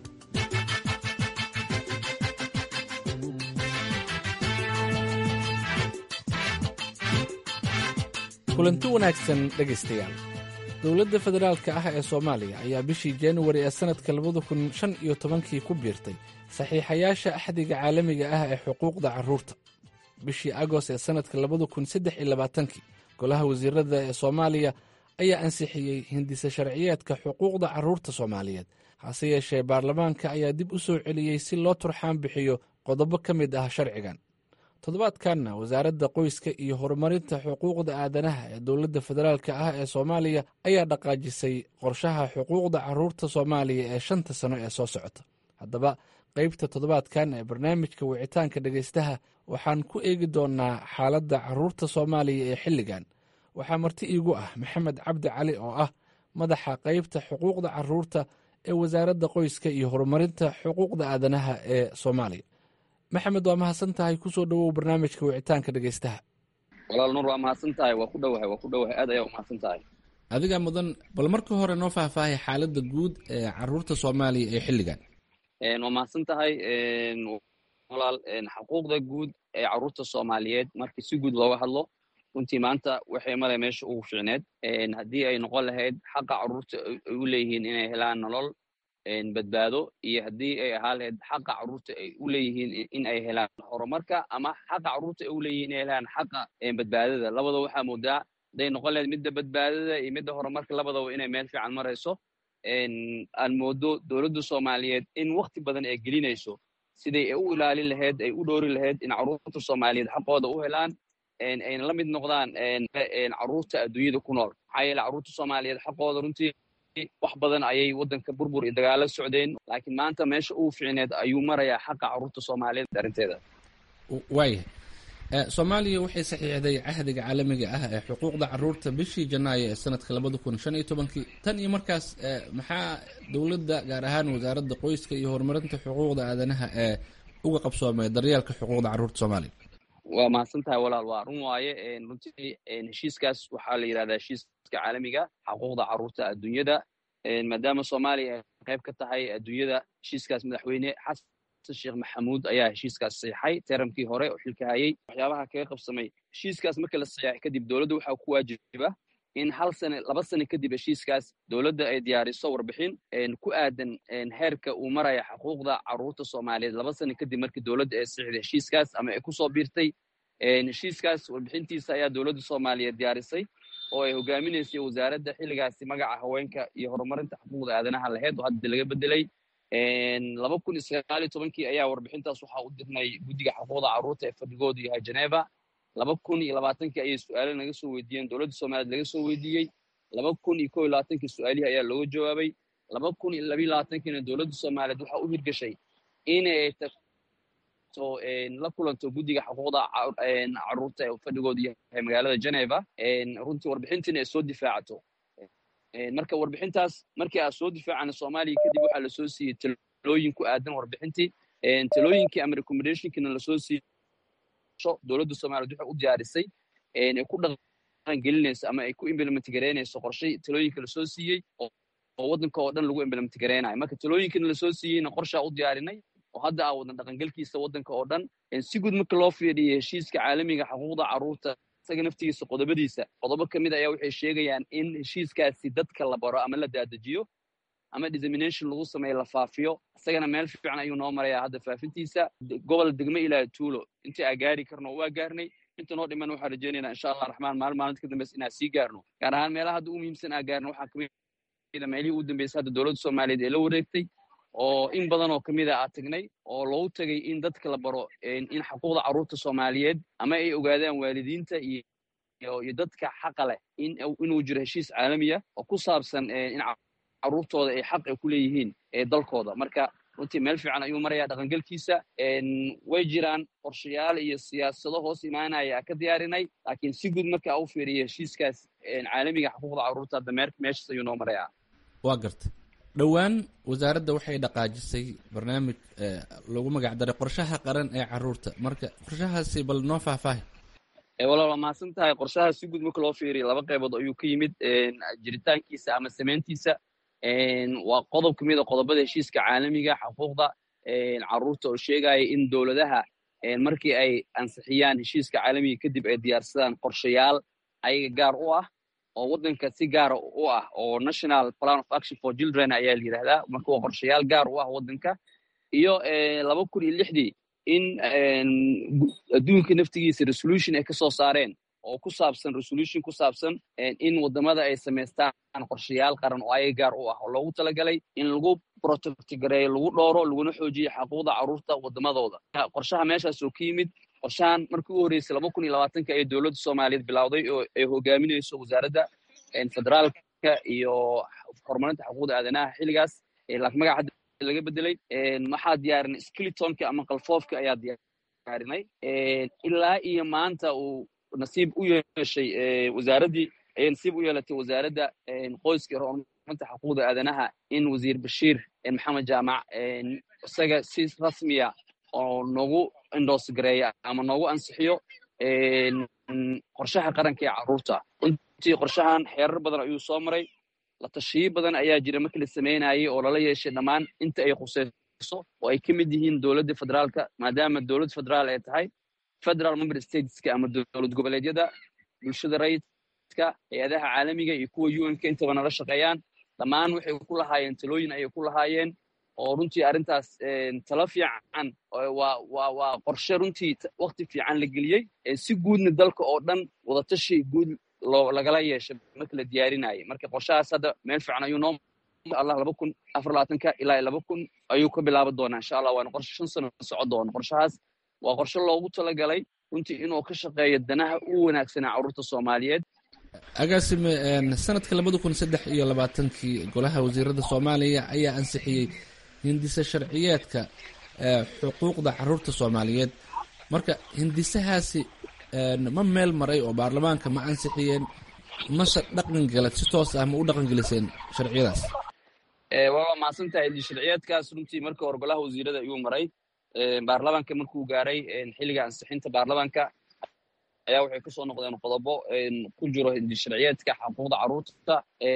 kulanti wanaagsan dhegaystayaal dowladda federaalka ah ee soomaaliya ayaa bishii januari ee sannadka labada kun shan iyo tobankii ku biirtay saxiixayaasha axdiga caalamiga ah ee xuquuqda carruurta bishii agost ee sannadka labada kun saddex iyo labaatankii golaha wasiirada ee soomaaliya ayaa ansixiyey hindise sharciyeedka xuquuqda carruurta soomaaliyeed hase yeeshee baarlamaanka ayaa dib u soo celiyey si loo turxaan bixiyo qodobo ka mid ah sharcigan toddobaadkanna wasaaradda qoyska iyo horumarinta xuquuqda aadanaha ee dowladda federaalka ah ee soomaaliya ayaa dhaqaajisay qorshaha xuquuqda carruurta soomaaliya ee shanta sano ee soo socota haddaba qaybta toddobaadkan ee barnaamijka wicitaanka dhegaystaha waxaan ku eegi doonnaa xaaladda carruurta soomaaliya ee xilligan waxaa marti iigu ah maxamed cabdi cali oo ah madaxa qaybta xuquuqda carruurta ee wasaaradda qoyska iyo horumarinta xuquuqda aadanaha ee soomaaliya maxamed waa mahadsan tahay kusoo dhowow barnaamijka wicitaanka dhegaystaha walaal nuur waa mahadsan tahay waa ku dhowahay waa ku dhowahay aad ayaa u mahadsan tahay adigaa mudan bal marka hore noo faahfaahay xaaladda guud ee carruurta soomaaliya ee xilligan waa mahadsan tahay walaal xuquuqda guud ee carruurta soomaaliyeed markii si guud looga hadlo runtii maanta waxay male meesha ugu fiicneed haddii ay noqon lahayd xaqa carruurta ay u leeyihiin inay helaan nolol badbaado iyo haddii ay ahaa lahayd xaqa carruurta ay u leeyihiin in ay helaan horumarka ama xaqa carruurta ay u leeyihiin inay helaan xaqa badbaadada labada waxaa moodaa hadday noqon lahayd midda badbaadada iyo midda horumarka labadaba inay meel fiican marayso aan moodo dowladda soomaaliyeed in wakti badan ay gelinayso siday u ilaalin lahayd ay u dhoori lahayd in carruurta soomaaliyeed xaqooda u helaan ayna la mid noqdaan carruurta adduunyada ku nool maxaa yeele carruurta soomaaliyeed xaqooda runtii wax badan ayay waddanka burbur iyo dagaalo socdeen laakiin maanta meesha ugu fiicneed ayuu marayaa xaqa carruurta soomaaliyeed arrinteeda waayahay soomaaliya waxay saxiixday cahdiga caalamiga ah ee xuquuqda carruurta bishii janaayo ee sanadka labada kun shan iyo tobankii tan iyo markaas maxaa dowladda gaar ahaan wasaaradda qoyska iyo horumarinta xuquuqda aadanaha ee uga qabsoomay daryeelka xuquuqda carruurta soomaaliya waa mahadsan tahay walaal waa run waaye runtii heshiiskaas waxaa la yidhahdaa heshiiska caalamiga xuquuqda carruurta adduunyada maadaama soomaaliya ay qayb ka tahay adduunyada heshiiskaas madaxweyne xasan sheekh maxamuud ayaa heshiiskaas saxiixay teramkii hore oo xilka hayay waxyaabaha kaga qabsamay heshiiskaas marka la saxiixay kadib dowladda waxaa ku waajiba in hal sane laba sane kadib heshiiskaas dowladda ay diyaariso warbixin ku aadan heerka uu maraya xuquuqda carruurta soomaaliyeed laba sane kadib markii dowladda ay saxiixday heshiiskaas ama ay kusoo biirtay heshiiskaas warbixintiisa ayaa dowladda soomaaliyeed diyaarisay oo ay hogaaminaysay wasaaradda xilligaasi magaca haweenka iyo horumarinta xuquuqda aadanaha lahayd oo hadda laga bedelay laba kun iyo sagaal iyo tobankii ayaa warbixintaas waxaa u dirnay guddiga xuquuqda carruurta ee fadhigoodu yahay geneva laba kun iyo labaatankii ayay su-aalo naga soo weydiiyeen dowladda soomaaliyeed laga soo weydiiyey laba kun iyo kow iyo labaatankii su-aalihii ayaa looga jawaabay laba kun iyo labiyo labaatankiina dowladda soomaaliyeed waxaa u hirgashay inay tagto la kulanto guddiga xuquuqda carruurta ee fadhigoodu yahay magaalada geneva runtii warbixintiina ay soo difaacato marka warbixintaas markii aa soo difaacana soomaaliya kadib waxaa lasoo siiyey talooyin ku aadan warbixintii talooyinkii ama recommendationkiina lasoo siiyey dowladda soomaliyeed waxay u diyaarisay ay ku dhaqan gelinayso ama ay ku implement garaynayso qorshay talooyinka lasoo siiyey oo waddanka oo dhan lagu implement garaynayo marka talooyinkana lasoo siiyeyna qorshaa u diyaarinay oo hadda aa wadan dhaqangelkiisa waddanka oo dhan si guud marka loo fiiriyo heshiiska caalamiga xuquuqda carruurta isaga naftigiisa qodobadiisa qodobo ka mid ayaa waxay sheegayaan in heshiiskaasi dadka la baro ama la daadajiyo ama dissemination lagu sameeyo la faafiyo isagana meel fiican ayuu noo marayaa hadda faafintiisa gobol degmo ilaa tuulo intii aa gaari karno waa gaarnay inta noo dhiman waxaan rajaynaynaa insha allah raxmaan maalin maalinta ka dambeysa inaan sii gaarno gaar ahaan meelaha hadda u muhiimsan aa gaarno waxaa kamid a meelihii ugu dambeysay hadda dowladda soomaaliyeed ee la wareegtay oo in badan oo kamid a aa tagnay oo loogu tagay in dadka la baro in xuquuqda carruurta soomaaliyeed ama ay ogaadaan waalidiinta iyo iyo dadka xaqa leh in inuu jiro heshiis caalamiya oo ku saabsan in carruurtooda ay xaq ay ku leeyihiin ee dalkooda marka runtii meel fiican ayuu marayaa dhaqangelkiisa way jiraan qorshayaal iyo siyaasado hoos imaanaya ka diyaarinay laakiin si guud marka u fiiriya heshiiskaas caalamiga xuquuqda carruurta hadda meeshaas ayuu noo marayaa waa garta dhowaan wasaaradda waxay dhaqaajisay barnaamij lagu magac daray qorshaha qaran ee carruurta marka qorshahaasi bal noo faahfaahi walaal waa mahadsan tahay qorshaha si guud marka loo fiiriya laba qaybood ayuu ka yimid jiritaankiisa ama samayntiisa waa qodob ka mid a qodobada heshiiska caalamiga xuquuqda carruurta oo sheegaya in dowladaha markii ay ansixiyaan heshiiska caalamiga kadib ay diyaarsadaan qorshayaal ayaga gaar u ah oo waddanka si gaara u ah oo national plan of action for children ayaa la yidhahdaa marka waa qorshayaal gaar u ah waddanka iyo laba kun iyo lixdii in adduunka naftigiisa resolution ay ka soo saareen oo ku saabsan resolution ku saabsan in waddamada ay samaystaan qorshayaal qaran oo ayaga gaar u ah oo loogu talagalay in lagu protectgareeyo lagu dhooro laguna xoojiyo xuquuqda carruurta waddamadooda qorshaha meeshaas oo ka yimid qorshahan markii u horreysay laba kun iyo labaatanka ee dowladda soomaaliyeed bilowday oo ay hogaaminayso wasaaradda federaalka iyo horumarinta xuquuqda aadanaha xilligaas laakiin magaca hadda laga bedelay waxaa diyaarinay skilitonka ama qalfoofka ayaa diyaarinay ilaa iyo maanta uu nasiib u yeeshay wasaaraddii ayay nasiib u yeelatay wasaaradda qoyska horumarinta xuquuqda aadanaha in wasiir bashiir maxamed jaamac isaga si rasmiya oo noogu indhoosgareeya ama noogu ansixiyo qorshaha qaranka ee carruurta runtii qorshahan xeerar badan ayuu soo maray la tashiyo badan ayaa jira markii la samaynayay oo lala yeeshay dhammaan inta ay khuseyso oo ay ka mid yihiin dowladda federaalka maadaama dowladda federaal ay tahay federal member stateska ama dowlad goboleedyada bulshada rayidka hay-adaha caalamiga iyo kuwa un-ka intaba nala shaqeeyaan dhammaan waxay ku lahaayeen talooyin ayay ku lahaayeen oo runtii arrintaas talo fiican waa qorshe runtii wakti fiican la geliyey si guudna dalka oo dhan wadatashi guud lagala yeeshay marka la diyaarinayay marka qorshahaas hadda meel fiican ayuu noo allah laba kun afar labaatanka ilaa laba kun ayuu ka bilaaban doonaa insha allah waana qorshe shan sano soco doono qorshahaas waa qorshe loogu talagalay runtii inuu ka shaqeeyo danaha u wanaagsanaa carruurta soomaaliyeed agaasime sanadka labada kun saddex iyo labaatankii golaha wasiirada soomaaliya ayaa ansixiyey hindise sharciyeedka xuquuqda carruurta soomaaliyeed marka hindisahaasi ma meel maray oo baarlamaanka ma ansixiyeen mase dhaqan galad si toos ah ma u dhaqan geliseen sharciyadaas waa mahadsan tahay hindis sharciyeedkaas runtii markii hore golaha wasiirada ayuu maray baarlamaanka markuu gaaray xilliga ansixinta baarlamaanka ayaa waxay kasoo noqdeen qodobo ku jiro hindis sharciyeedka xuquuqda carruurta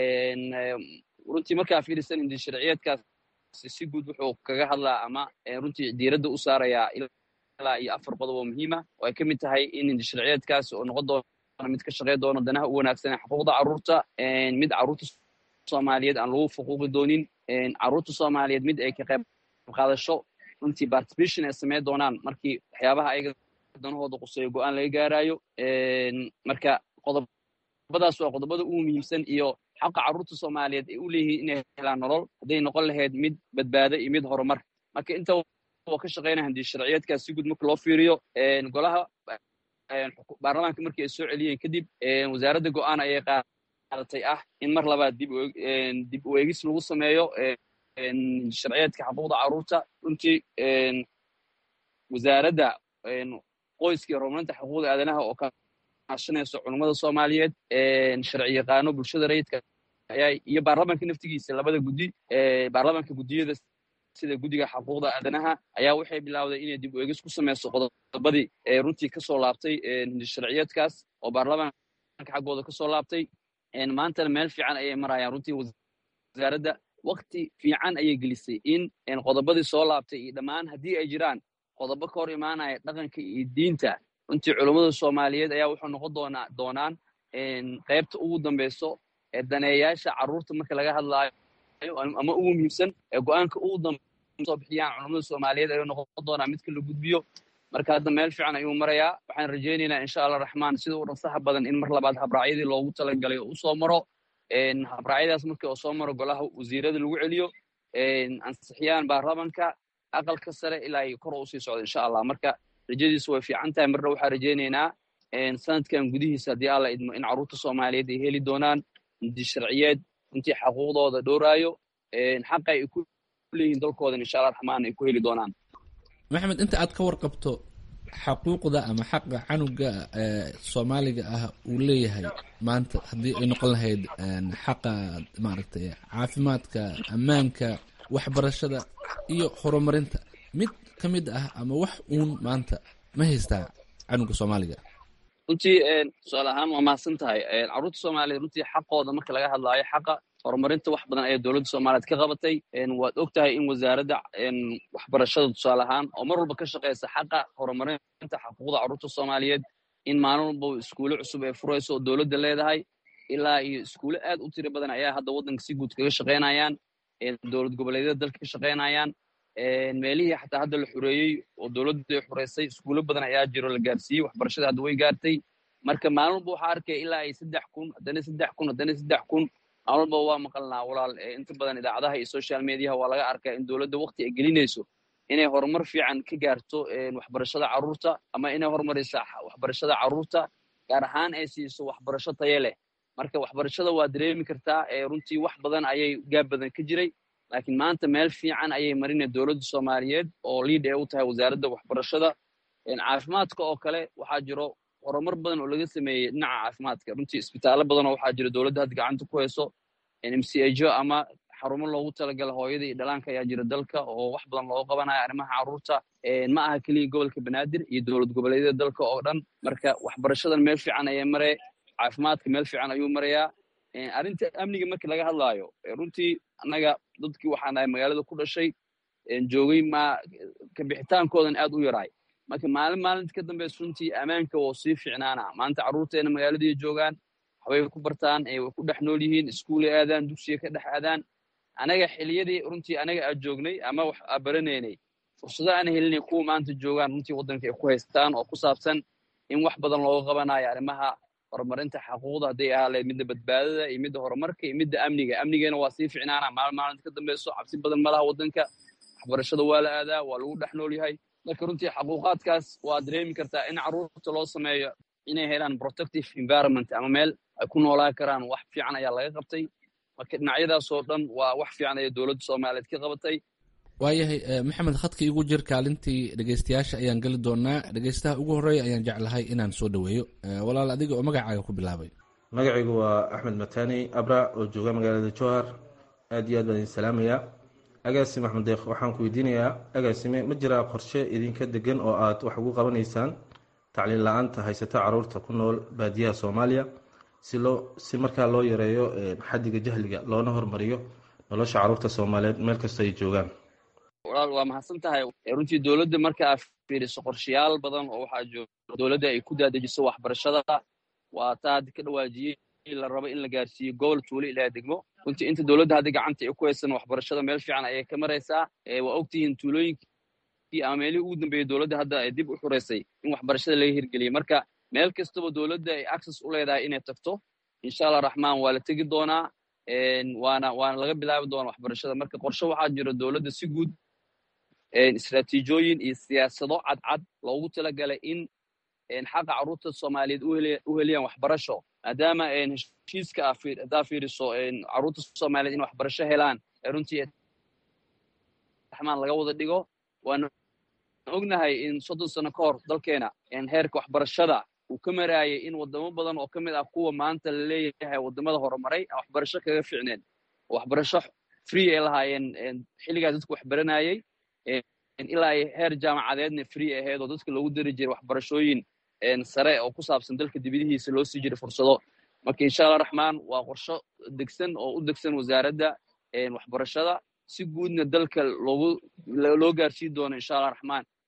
runtii markaa fiirisan hindis sharciyeedkaas si guud wuxuu kaga hadlaa ama runtii diiradda u saarayaa ilaa iyo afar qodob oo muhiima oo ay ka mid tahay in hindis sharciyeedkaas oo noqon doono mid ka shaqey doono danaha u wanaagsan ee xuquuqda carruurta mid carruurta soomaaliyeed aan lagu fuquuqi doonin carruurta soomaaliyeed mid ay ka qayb qaadasho runtii participation ay sameyn doonaan markii waxyaabaha ayaga danahooda quseeyo go-aan laga gaarayo marka qodobadaas waa qodobada ugu muhiimsan iyo xaqa carruurta soomaaliyeed ay u leeyihiin inay helaan nolol hadday noqon lahayd mid badbaado iyo mid horumar marka inta oo ka shaqeynaya handii sharciyeedkaas si guud marka loo fiiriyo golaha baarlamaanka markii ay soo celiyeen kadib wasaaradda go-aan ayay qaadatay ah in mar labaad dib u eegis lagu sameeyo sharciyeedka xuquuqda carruurta runtii wasaaradda qoyska iyo horumarinta xuquuqda aadanaha oo kaashanayso culummada soomaaliyeed sharci yaqaano bulshada rayidka ayaa iyo baarlamaanka naftigiisa labada guddi baarlamaanka guddiyada sida guddiga xuquuqda aadanaha ayaa waxay bilowday inay dib u eegis ku sameyso qodobadii runtii kasoo laabtay sharciyeedkaas oo baarlamaanka xaggooda kasoo laabtay maantana meel fiican ayay marayaan runtii wasaaradda wakti fiican ayay gelisay in qodobadii soo laabtay iyo dhammaan haddii ay jiraan qodobo ka hor imaanaya dhaqanka iyo diinta runtii culummada soomaaliyeed ayaa wuxuu noqon doonaa doonaan qaybta ugu dambeyso ee daneeyaasha carruurta marka laga hadlaayo ama ugu muhiimsan ee go-aanka ugu dambesoo bixiyaan culummada soomaaliyeed ayuu noqon doonaa midka la gudbiyo marka hadda meel fiican ayuu marayaa waxaan rajaynaynaa insha allah raxmaan sida u dhansaha badan in mar labaad habraacyadii loogu talagalay oo usoo maro habraacyadaas markii oo soo maro golaha wasiirada lagu celiyo ansixiyaan baarlamanka aqalka sare ilaa ay kor usii socdo insha allah marka rajadiisu way fiican tahay marna waxaan rajaynaynaa sanadkan gudihiisa haddii alla idmo in carruurta soomaaliyeed ay heli doonaan inti sharciyeed intii xaquuqdooda dhowraayo xaqa ay ku leeyihiin dalkoodan insha allah raxmaan ay ku heli doonaan maxamed inta aad ka warqabto xaquuqda ama xaqa canuga soomaaliga ah uu leeyahay maanta haddii ay noqon lahayd xaqa maaragtay caafimaadka ammaanka waxbarashada iyo horumarinta mid ka mid ah ama wax uun maanta ma haystaa canuga soomaaliga runtii tusaale ahaan waa mahadsan tahay carruurta soomaaliyeed runtii xaqooda marka laga hadlaayo xaqa horumarinta wax badan ayaa dowladda soomaaliyeed ka qabatay waad og tahay in wasaaradda waxbarashada tusaale ahaan oo mar walba ka shaqeysa xaqa horumarinta xaquuqda carruurta soomaaliyeed in maalin walba iskuulo cusub ee furayso oo dowladda leedahay ilaa iyo iskuulo aad u tiro badan ayaa hadda waddanka si guud kaga shaqaynayaan dowlad goboleedyada dalka ka shaqaynayaan meelihii xataa hadda la xureeyey oo dowladdu ay xureysay iskuulo badan ayaa jiro la gaarsiiyey waxbarashada hadda way gaartay marka maalin walba waxaa arkaya ilaa ay saddex kun haddana saddex kun haddana saddex kun maalin walba waa maqalnaa walaal inta badan idaacadaha iyo social mediaha waa laga arkaa in dowladda waqti ay gelinayso inay horumar fiican ka gaarto waxbarashada carruurta ama inay horumaraysa waxbarashada carruurta gaar ahaan ay siiso waxbarasho taye leh marka waxbarashada waa dareemi kartaa runtii wax badan ayay gaab badan ka jiray laakiin maanta meel fiican ayay marina dowladda soomaaliyeed oo liid ee u tahay wasaaradda waxbarashada caafimaadka oo kale waxaa jiro horumar badan oo laga sameeyey dhinaca caafimaadka runtii isbitaallo badan oo waxaa jira dowladda hadda gacanta ku hayso mcho ama xarumo loogu talagala hooyada iyo dhalaanka ayaa jira dalka oo wax badan looga qabanayo arrimaha carruurta ma aha keliya gobolka banaadir iyo dowlad goboleedyada dalka oo dhan marka waxbarashadan meel fiican ayay maree caafimaadka meel fiican ayuu marayaa arrinta amniga markii laga hadlaayo runtii annaga dadkii waxaan nahay magaalada ku dhashay joogay ma kabixitaankoodan aad u yaraay marka maalin maalinta ka dambaysa runtii ammaanka woo sii ficnaana maanta carruurteena magaaladii joogaan waxbay ku bartaan way ku dhex nool yihiin iskuulay aadaan dugsiga ka dhex aadaan anaga xiliyadii runtii anaga aad joognay ama wax aa baranaynay fursado aan helinay kuwa maanta joogaan runtii waddanka ay ku haystaan oo ku saabsan in wax badan looga qabanayo arrimaha horumarinta xaquuqda hadday ahaa lahayd midda badbaadada iyo midda horumarka iyo midda amniga amnigeena waa sii ficnaana maalin maalinta ka dambayso cabsi badan malaha waddanka waxbarashada waa la aadaa waa lagu dhex nool yahay marka runtii xaquuqaadkaas waa dareemi kartaa in carruurta loo sameeyo inay helaan protective environment ama meel ay ku noolaan karaan wax fiican ayaa laga qabtay marka dhinacyadaasoo dhan waa wax fiican ayay dowladda soomaaliyeed ka qabatay waayahay maxamed khadka igu jir kaalintii dhegeystayaasha ayaan geli doonaa dhegeystaha ugu horreeya ayaan jeclahay inaan soo dhoweeyo walaal adiga oo magacaaga ku bilaabay magacaygu waa axmed matani abra oo jooga magaalada jowhar aad iyo aad baan idin salaamayaa agaasime axmed deeq waxaan ku weydiinayaa agaasime ma jiraa qorshe idinka degan oo aad wax ugu qabanaysaan tacliin la-aanta haysata caruurta ku nool baadiyaha soomaaliya si loo si markaa loo yareeyo xaddiga jahliga loona hormariyo nolosha caruurta soomaaliyeed meel kasta ay joogaan walaal waa mahadsan tahay runtii dowladda marka aad fiiriso qorshayaal badan oo waxaa jooga dowladda ay ku daadejiso waxbarashada waa taa hadda ka dhawaajiyey la rabo in la gaarsiiyo gobol tuulo ilaa degmo runtii inta dowladda hadda gacanta ay ku haysan waxbarashada meel fiican ayay ka maraysaa waa ogtihiin tuulooyinkii ama meelihii ugu dambeeyey dowladda hadda ay dib u xureysay in waxbarashada laga hirgeliyey marka meel kastaba dowladda ay access u leedahay inay tagto insha allah raxmaan waa la tegi doonaa waana waana laga bilaabi doonaa waxbarashada marka qorshe waxaa jira dowladda si guud istraatiijooyin iyo siyaasado cadcad loogu talagalay in xaqa carruurta soomaaliyeed u heliyaan waxbarasho maadaama heshiiska haddaa fiiriso carruurta soomaaliyeed in waxbarasho helaan runtii raxmaan laga wada dhigo waana ognahay in soddon sano ka hor dalkeena heerka waxbarashada uu ka maraayay in wadamo badan oo ka mid ah kuwa maanta la leeyahay wadamada horumaray aan waxbarasho kaga ficneen waxbarasho free ay lahaayeen xilligaas dadku waxbaranayey ilaa ay heer jaamacadeedna free ahayd oo dadka loogu dari jiray waxbarashooyin sare oo ku saabsan dalka dibadihiisa loo sii jiray fursado marka insha allah raxmaan waa qorsho degsan oo u degsan wasaaradda waxbarashada si guudna dalka loogu loo gaarsiin doono insha allah raxmaan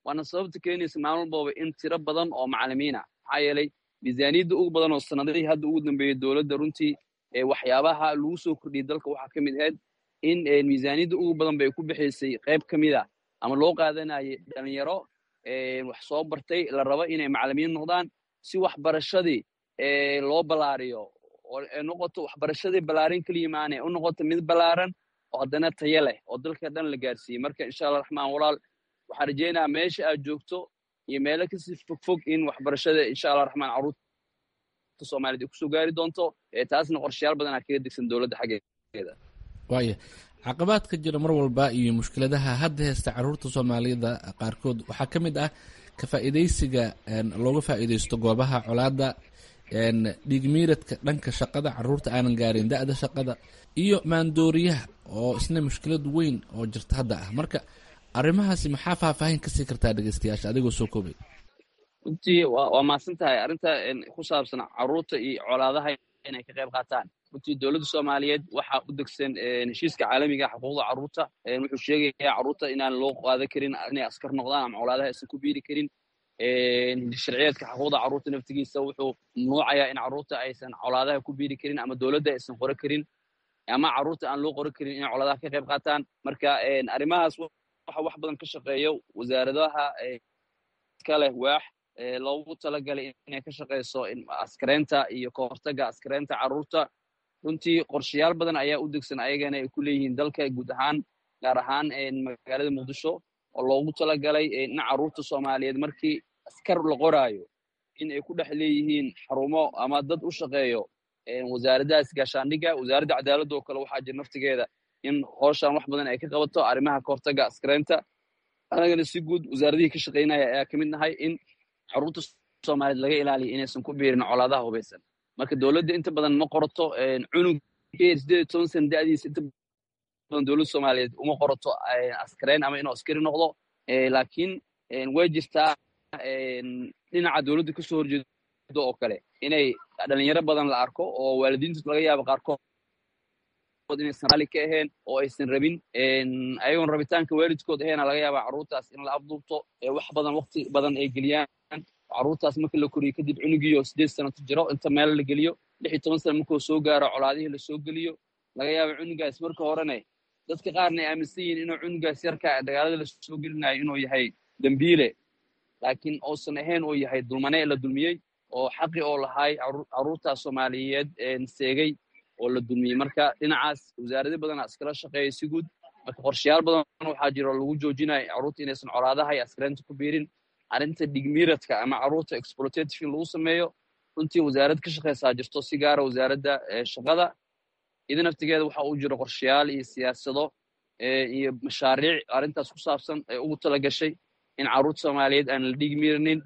waana sababta keenaysa maalin walbaba in tiro badan oo macalimiina maxaa yeelay miisaaniyadda ugu badan oo sanadihii hadda ugu dambeeyey dowladda runtii waxyaabaha lagu soo kordhiyey dalka waxaa ka mid ahayd in miisaaniyadda ugu badan bay ku bixaysay qayb ka mid a ama loo qaadanayay dhalinyaro wax soo bartay la rabo inay macalimiin noqdaan si waxbarashadii loo ballaariyo oo noqoto waxbarashadii ballaarin keliya maane u noqoto mid ballaaran oo haddana tayo leh oo dalka dhan la gaarsiiyey marka insha allah raxmaan walaal waxaan rajaynayaa meesha aad joogto iyo meelo kasii fogfog in waxbarashada insha allah raxmaan carruurta soomaaliyed ay kusoo gaari doonto taasna qorshayaal badan aa kaga degsan dowladda xaggeeda waaya caqabaadka jira mar walba iyo mushkiladaha hadda heysta carruurta soomaaliyada qaarkood waxaa ka mid ah ka faa'iidaysiga looga faa'iidaysto goobaha colaadda dhiigmiiradka dhanka shaqada carruurta aanan gaarin da-da shaqada iyo maandooriyaha oo isna mushkilad weyn oo jirta hadda ah marka arrimahaasi maxaa faahfaahin kasii kartaa dhegeystayaasha adigoo soo koobay runtii waa mahadsan tahay arrinta ku saabsan carruurta iyo colaadaha inay ka qayb qaataan runtii dowladda soomaaliyeed waxaa u degsan heshiiska caalamiga xuquuqda carruurta wuxuu sheegayaa carruurta inaan loo qaadan karin inay askar noqdaan ama colaadaha aysan ku biiri karin sharciyeedka xuquuqda carruurta naftigiisa wuxuu mamnuucayaa in carruurta aysan colaadaha ku biiri karin ama dowladda aysan qoro karin ama carruurta aan loo qoran karin inay colaadaha ka qayb qaataan marka arrimahaas waxa wax badan ka shaqeeyo wasaaradaha ka leh waax loogu talagalay inay ka shaqeyso askareynta iyo kahortaga askareynta carruurta runtii qorshayaal badan ayaa u degsan ayagana ay ku leeyihiin dalka guud ahaan gaar ahaan magaalada muqdisho oo loogu talagalay in carruurta soomaaliyeed markii askar la qoraayo in ay ku dhex leeyihiin xarumo ama dad u shaqeeyo wasaaraddahaas gaashaandhigga wasaaradda cadaaladda oo kale waxaa jira naftigeeda in hooshaan wax badan ay ka qabato arrimaha kahortaga askareynta anagana si guud wasaaradihii ka shaqeynaya ayaa ka mid nahay in carruurta soomaaliyeed laga ilaaliyo inaysan ku biirin colaadaha hubaysan marka dowladda inta badan ma qorato cunug sideed iyo toban sana da'diisa inta badan dowladda soomaaliyeed uma qorato askareyn ama inuu askari noqdo laakiin way jirtaa dhinaca dowladda kasoo horjeedo oo kale inay dhalinyaro badan la arko oo waalidiintu laga yaabo qaarkood inaysan raalli ka ahayn oo aysan rabin ayagoon rabitaanka waalidkood ahayn laga yaabaa carruurtaas in la afduubto wax badan waqti badan ay geliyaan carruurtaas marka la koriyo kadib cunugiioo sideed sanato jiro inta meel la geliyo lix iyo toban sana markuu soo gaaro colaadihii lasoo geliyo laga yaaba cunugaas marka horene dadka qaarna ay aaminsan yihiin inuu cunugaas yarka dagaalada lasoo gelinayo inuu yahay dembiile laakiin uusan ahayn uu yahay dulmane la dulmiyey oo xaqi oo lahay carruurtaas soomaaliyeed seegay oo la dulmiyey marka dhinacaas wasaarado badana iskala shaqeeya si guud marka qorshayaal badan waxaa jiro lagu joojinayo carruurta inaysan colaadaha iyo askareynta ku biirin arrinta dhigmiiradka ama carruurta exploitative in lagu sameeyo runtii wasaarad ka shaqeysaa jirto si gaara wasaaradda shaqada ida naftigeeda waxa uu jiro qorshayaal iyo siyaasado iyo mashaariic arrintaas ku saabsan ee ugu tala gashay in carruurta soomaaliyeed aan la dhigmiiranin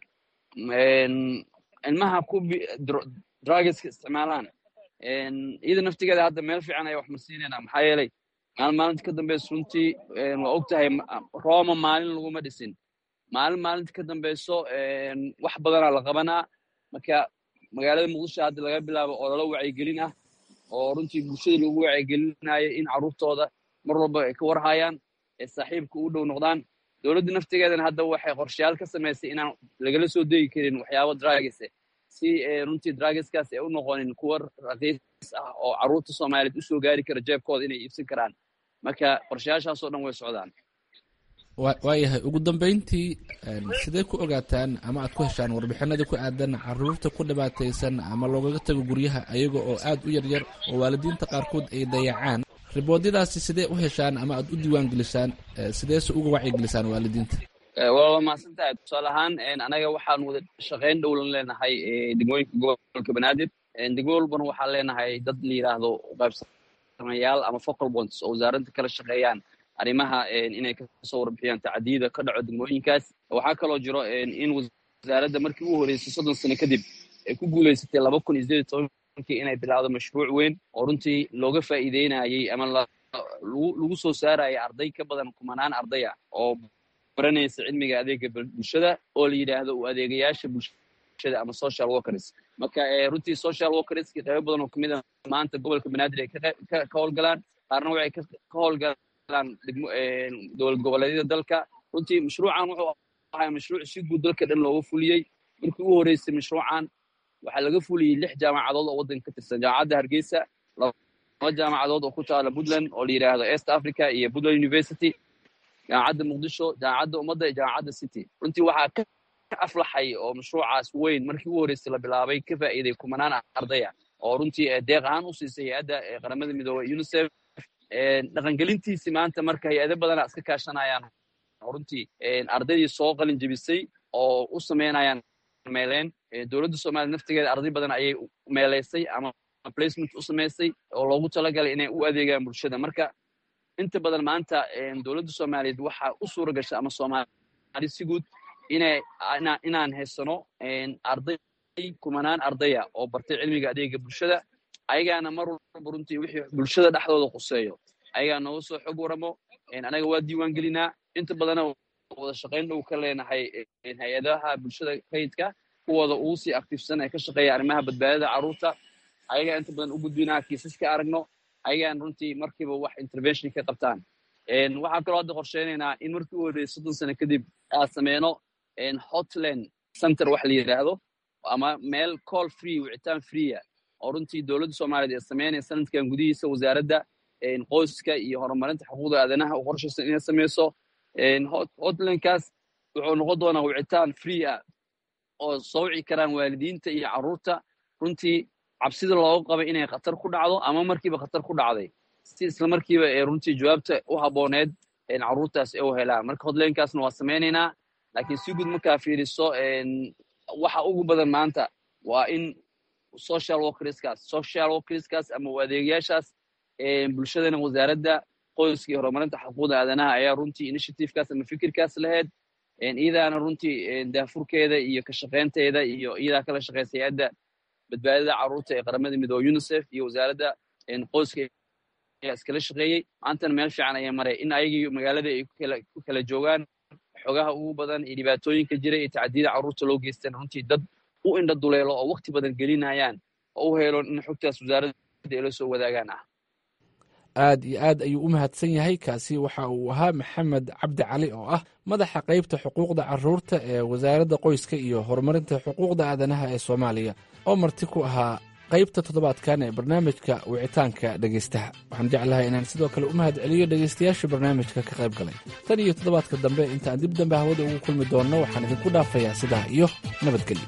ilmaha ku drugeska isticmaalaan iyada naftigeeda hadda meel fiican ayaa wax marsiinayna maxaa yeelay maalin maalinta ka dambeysa runtii waa og tahay roma maalin laguma dhisin maalin maalinta ka dambeyso wax badanaa la qabanaa marka magaalada muqdisho hadda laga bilaabo ololo wacyigelin ah oo runtii bulshada lagu wacyigelinayo in carruurtooda mar walba ay ka warhayaan ee saaxiibka u dhow noqdaan dowladda naftigeedana hadda waxay qorshayaal ka samaysay inaan lagala soo degi karin waxyaabo dragese si runtii drageskaas ay u noqonin kuwa raqiis ah oo carruurta soomaaliyeed usoo gaari kara jeebkooda inay iibsan karaan marka qorshayaashaasoo dhan way socdaan waayahay ugu dambeyntii sidee ku ogaataan ama aad ku heshaan warbixinada ku aadan caruurta ku dhibaataysan ama loogaga tago guryaha ayaga oo aad u yaryar oo waalidiinta qaarkood ay dayacaan riboodyadaasi sidee u heshaan ama aad u diiwaangelisaan sideese uga wacyigelisaan waalidiinta waa mahadsan tahay tusaale ahaan anaga waxaan wada shaqayn dhowlan leenahay degmooyinka gobolka banaadir degmo walbana waxaan leenahay dad la yidhaahdo qaybsamayaal ama focal bonds oo wasaaradda kala shaqeeyaan arrimaha inay kasoo warbixiyaan tacdiyada ka dhaco degmooyinkaas waxaa kaloo jiro in wasaaradda markii ugu horeysay soddon sano kadib ay ku guuleysatay laba kun iyo sideed tobankii inay bilaawdo mashruuc weyn oo runtii looga faa'iideynayay ama lagu soo saarayay arday ka badan kumanaan ardaya oo baranaysa cilmiga adeega bulshada oo la yidhaahdo u adeegayaasha bulshada ama social workers marka runtii social workerski qaybo badan oo kamid a maanta gobolka banaadir ay ka howlgalaan qaarna waxay ka howlgalaan dowlad goboleedyada dalka runtii mashruucan wuxuu ahaa mashruuc si guud dalka dhan looga fuliyey markii u horeysay mashruucan waxaa laga fuliyey lix jaamacadood oo waddanka ka tirsan jaamacadda hargeysa laba jaamacadood oo ku taala puntland oo la yidhaahdo east africa iyo puntland university jaamacadda muqdisho jaamacadda ummadda iyo jaamacadda city runtii waxaa ka aflaxay oo mashruucaas weyn markii u horeysay la bilaabay ka faa'iiday kumanaan ardaya oo runtii deeq ahaan u siisay hay-adda qaramada midoobey unicef dhaqangelintiisi maanta marka hay-ado badana iska kaashanayaan runtii ardaydii soo qalin jebisay oo u sameynayaan meeleen dowladda soomaaliya naftigeeda arday badan ayay meeleysay ama placement u samaysay oo loogu talagalay inay u adeegaan bulshada marka inta badan maanta dowladda soomaaliyeed waxaa u suura gasha ama soomaali si guud inay inaan haysano arday kumanaan ardaya oo bartay cilmiga adeega bulshada ayagaana mar walba runtii wixii bulshada dhexdooda quseeyo ayagaa nooga soo xog waramo anaga waa diiwaan gelinaa inta badana wada shaqayn dhow ka leenahay hay-adaha bulshada rayidka kuwooda ugu sii aktiifsan ee ka shaqeeya arrimaha badbaadada carruurta ayagaa inta badan u gudbinaa kiisaska aragno ayagaan runtii markiiba wax intervention ka qabtaan waxaan kaloo hadda qorsheynaynaa in markii u horreeyay soddon sano kadib aad sameyno hotland center wax la yidhaahdo ama meel call free wicitaan freea oo runtii dowladda soomaaliyeed ee sameynaya sanadkan gudihiisa wasaaradda qoyska iyo horumarinta xuquuqda aadanaha u qorshaysan inay sameyso hotlandkaas wuxuu noqon doonaa wicitaan free ah oo soo wici karaan waalidiinta iyo carruurta runtii cabsida looga qabay inay khatar ku dhacdo ama markiiba khatar ku dhacday si isla markiiba ee runtii jawaabta u habbooneed carruurtaas ee u helaan marka hotlandkaasna waa sameynaynaa laakiin si guud markaa fiiriso waxa ugu badan maanta waa in social workerskaas social workerskaas ama adeegayaashaas bulshadana wasaaradda qoyska iyo horumarinta xuquuqda aadanaha ayaa runtii initiativekaas ama fikirkaas lahayd iyadaana runtii daafurkeeda iyo ka shaqaynteeda iyo iyadaa kala shaqeysa hay-adda badbaadada carruurta ee qaramada midoobe unicef iyo wasaaradda qoyska ayaa iskala shaqeeyey maantana meel fiican ayaa maray in ayagii magaalada ay ku kala joogaan xogaha ugu badan iyo dhibaatooyinka jira iyo tacdiyada carruurta loo geystaan runtii dad u indha duleelo oo wakti badan gelinayaan oo u helo in xogtaas wasaaradda ay la soo wadaagaan ah aad iyo aad ayuu u mahadsan yahay kaasi waxa uu ahaa maxamed cabdi cali oo ah madaxa qaybta xuquuqda caruurta ee wasaaradda qoyska iyo horumarinta xuquuqda aadanaha ee soomaaliya oo marti ku ahaa qaybta toddobaadkan ee barnaamijka wicitaanka dhegaystaha waxaan jeclahay inaan sidoo kale u mahad celiyo dhegaystayaasha barnaamijka ka qayb galay tan iyo toddobaadka dambe intaan dib dambe hawada ugu kulmi doonno waxaan idinku dhaafayaa sidaa iyo nabadgelyo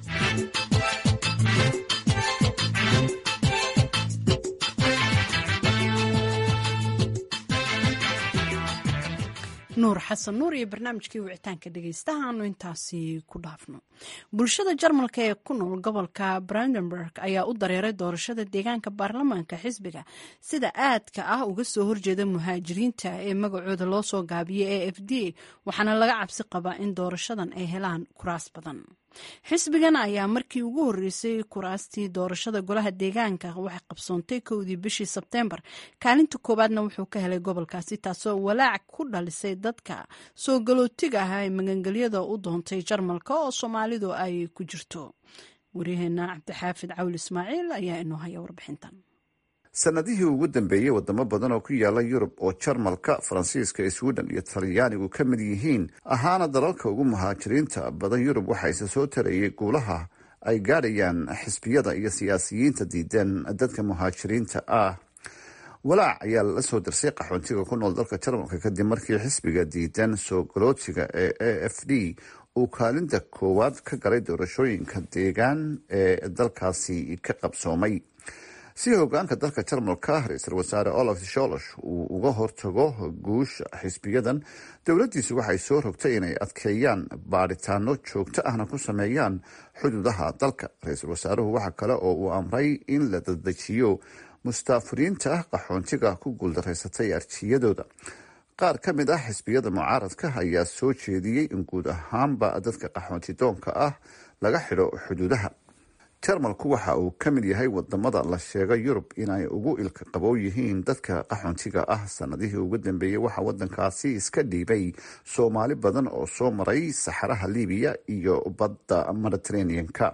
nuur xasan nuur iyo barnaamijkii wicitaanka dhegeystaha aanu intaasi ku dhaafno bulshada jarmalka ee ku nool gobolka brandenburg ayaa u dareeray doorashada deegaanka baarlamaanka xisbiga sida aadka ah uga soo horjeeda muhaajiriinta ee magacooda loo soo gaabiyey e f d waxaana laga cabsi qabaa in doorashadan ay helaan kuraas badan xisbigan ayaa markii ugu horreysay kuraastii doorashada golaha deegaanka waxay qabsoontay kowdii bishii sebteembar kaalinta koowaadna wuxuu ka helay gobolkaasi taasoo walaac ku dhalisay dadka soo galootiga ah ee magangelyada u doontay jarmalka oo soomaalidu ay ku jirto waryaheena cabdixaafid cawli ismaaciil ayaa inoo haya warbixintan sanadihii ugu dambeeyey wadamo badan oo ku yaala yurub oo jarmalka faransiiska sweden iyo talyaanigu ka mid yihiin ahaana dalalka ugu muhaajiriinta badan yurub waxaa isa soo tarayay guulaha ay gaadhayaan xisbiyada iyo siyaasiyiinta diideen dadka muhaajiriinta ah walaac ayaa la soo dirsay qaxoontiga ku nool dalka jarmalka kadib markii xisbiga diidan soo galootiga ee a f d uu kaalinta koowaad ka galay doorashooyinka deegaan ee dalkaasi ka qabsoomay si hogaanka dalka jarmalka ra-iisul wasaare olaf sholosh uu uga hortago guusha xisbiyadan dowladdiisu waxay soo rogtay inay adkeeyaan baadhitaano joogto ahna ku sameeyaan xuduudaha dalka ra-iisul wasaaruhu waxa kale oo uu amray in la dadejiyo mustaafiriinta qaxoontiga ku guuldaraysatay arjiyadooda qaar ka mid ah xisbiyada mucaaradka ayaa soo jeediyey in guud ahaanba dadka qaxoontidoonka ah laga xidho xuduudaha jarmalku waxa uu ka mid yahay wadamada la sheega yurub inay ugu ilka qabow yihiin dadka qaxoontiga ah sanadihii ugu dambeeyey waxaa wadankaasi iska dhiibay soomaali badan oo soo maray saxaraha libiya iyo badda mediteraneanka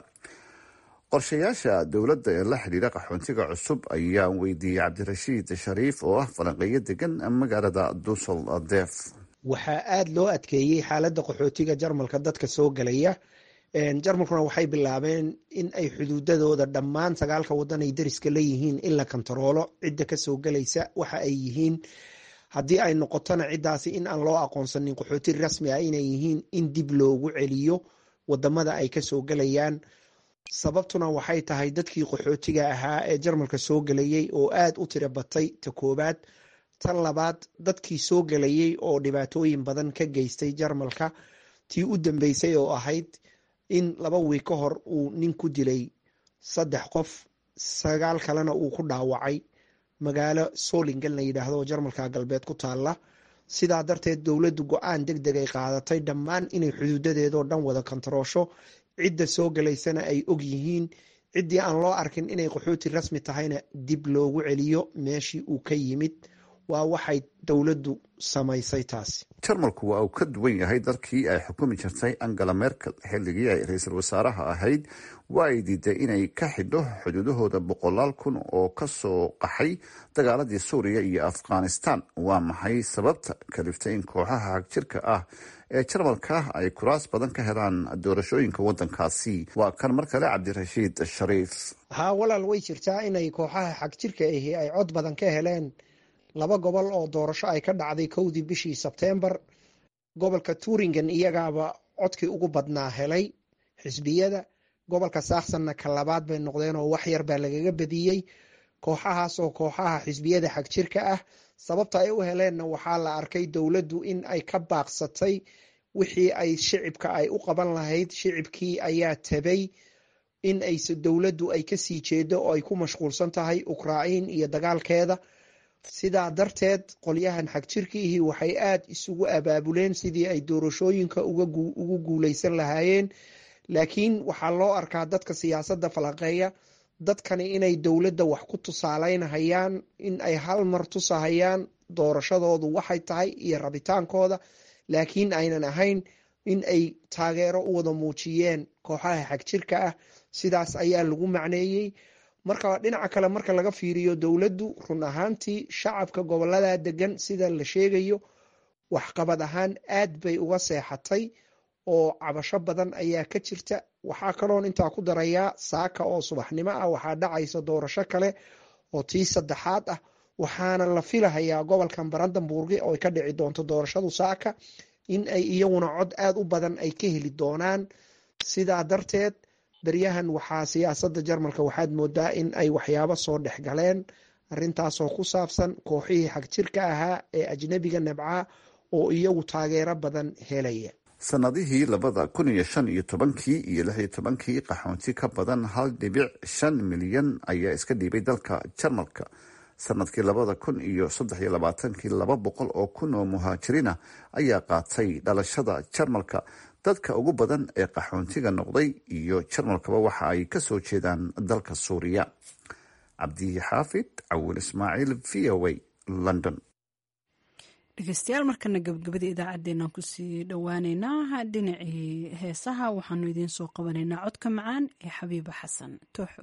qorshayaasha dowladda ee la xidhiira qaxoontiga cusub ayaan weydiiyey cabdirashiid shariif oo ah falanqeeyo degan magaalada dusel def waxaa aada loo adkeeyey xaaladda qaxootiga jarmalka dadka soo gelaya jarmalkuna waxay bilaabeen in ay xuduudadooda dhammaan sagaalka wadan ay dariska leeyihiin in la kontaroolo cidda kasoo gelaysa waxa ay yihiin haddii ay noqotona ciddaasi in aan loo aqoonsanin qaxooti rasmi ah inay yihiin in dib loogu celiyo wadamada ay kasoo gelayaan sababtuna waxay tahay dadkii qaxootiga ahaa ee jarmalka soo gelayay oo aada u tira batay ta koobaad tan labaad dadkii soo gelayay oo dhibaatooyin badan ka geystay jarmalka tii u dambeysay oo ahayd in laba wiig ka hor uu nin ku dilay saddex qof sagaal kalena uu ku dhaawacay magaalo solingen la yidhaahdo oo jarmalka galbeed ku taalla sidaa darteed dowladdu go-aan deg deg ay qaadatay dhammaan inay xuduudadeedoo dhan wada kontaroosho cidda soo galaysana ay og yihiin ciddii aan loo arkin inay qaxooti rasmi tahayna dib loogu celiyo meeshii uu ka yimid waa waxay dowladdu samaysay taasi jarmalku waa uu ka duwan yahay dalkii ay xukumi jirtay angela merkel xilligii ay ra-iisul wasaaraha ahayd waa ay diiday inay ka xidho xuduudahooda boqolaal kun oo kasoo qaxay dagaaladii suuriya iyo afghanistan waa maxay sababta kaliftay in kooxaha hagjirka ah ee jarmalka ay kuraas badan ka helaan doorashooyinka wadankaasi waa kan mar kale cabdirashiid shariif haa walaal way jirtaa inay kooxaha xagjirka ahi ay cod badan ka heleen laba gobol oo doorasho ay ka dhacday kowdii bishii sebteembar gobolka turingen iyagaaba codkii ugu badnaa helay xisbiyada gobolka saaksanna ka labaad bay noqdeen oo wax yar baa lagaga badiyey kooxahaas oo kooxaha xisbiyada xagjirka ah sababta ay u heleenna waxaa la arkay dowladdu in ay ka baaqsatay wixii ay shicibka ay u qaban lahayd shicibkii ayaa tabay in ay dowladdu ay kasii jeedo oo ay ku mashquulsan tahay ukrain iyo dagaalkeeda sidaa darteed qolyahan xagjirkiihi waxay aada isugu abaabuleen sidii ay doorashooyinka ugu guuleysan lahaayeen laakiin waxaa loo arkaa dadka siyaasadda falaqeeya dadkani inay dowladda wax ku tusaaleynahayaan in ay hal mar tusahayaan doorashadoodu waxay tahay iyo rabitaankooda laakiin aynan ahayn in ay taageero u wada muujiyeen kooxaha xagjirka ah sidaas ayaa lagu macneeyey marka dhinaca kale marka laga fiiriyo dowladdu run ahaantii shacabka gobolada degan sida la sheegayo waxqabad ahaan aad bay uga seexatay oo cabasho badan ayaa ka jirta waxaa kaloon intaa ku darayaa saaka oo subaxnimo ah waxaa dhacaysa doorasho kale oo tii saddexaad ah waxaana la filahayaa gobolkan barandanburgi oo ay ka dhici doonto doorashadu saaka in ay iyaguna cod aada u badan ay ka heli doonaan sidaa darteed beryahan waxaa siyaasadda jarmalka waxaad moodaa in ay waxyaabo soo dhex galeen arintaasoo ku saabsan kooxihii xagjirka ahaa ee ajnebiga nabca oo iyagu taageero badan helaya sanadihii labada kun iyo shan iyo tobankii iyo lix iyo tobankii qaxoonti ka badan hal dhibic shan milyan ayaa iska dhiibay dalka jarmalka sanadkii labada kun iyo saddex iyo labaatankii laba boqol oo kun oo muhaajiriina ayaa qaatay dhalashada jarmalka dadka ugu badan ee qaxoontiga noqday iyo jarmalkaba waxa ay kasoo jeedaan dalka suuriya cabdixaafid cawil ismaaciil v o a london dhegeystayaal markana gabagabada idaacaddeenaan kusii dhowaaneynaa dhinacii heesaha waxaanu idiin soo qabanaynaa codka macaan ee xabiiba xasan tooxow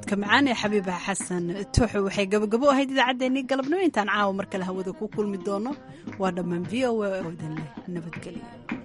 codka macaan ee xabiibaha xasan tuuxo waxay gabagabo ahayd idaacaddeenii galabnimo intaan caawa mar kale hawada ku kulmi doono waa dhammaan v o a oo idin leh nabadgelyo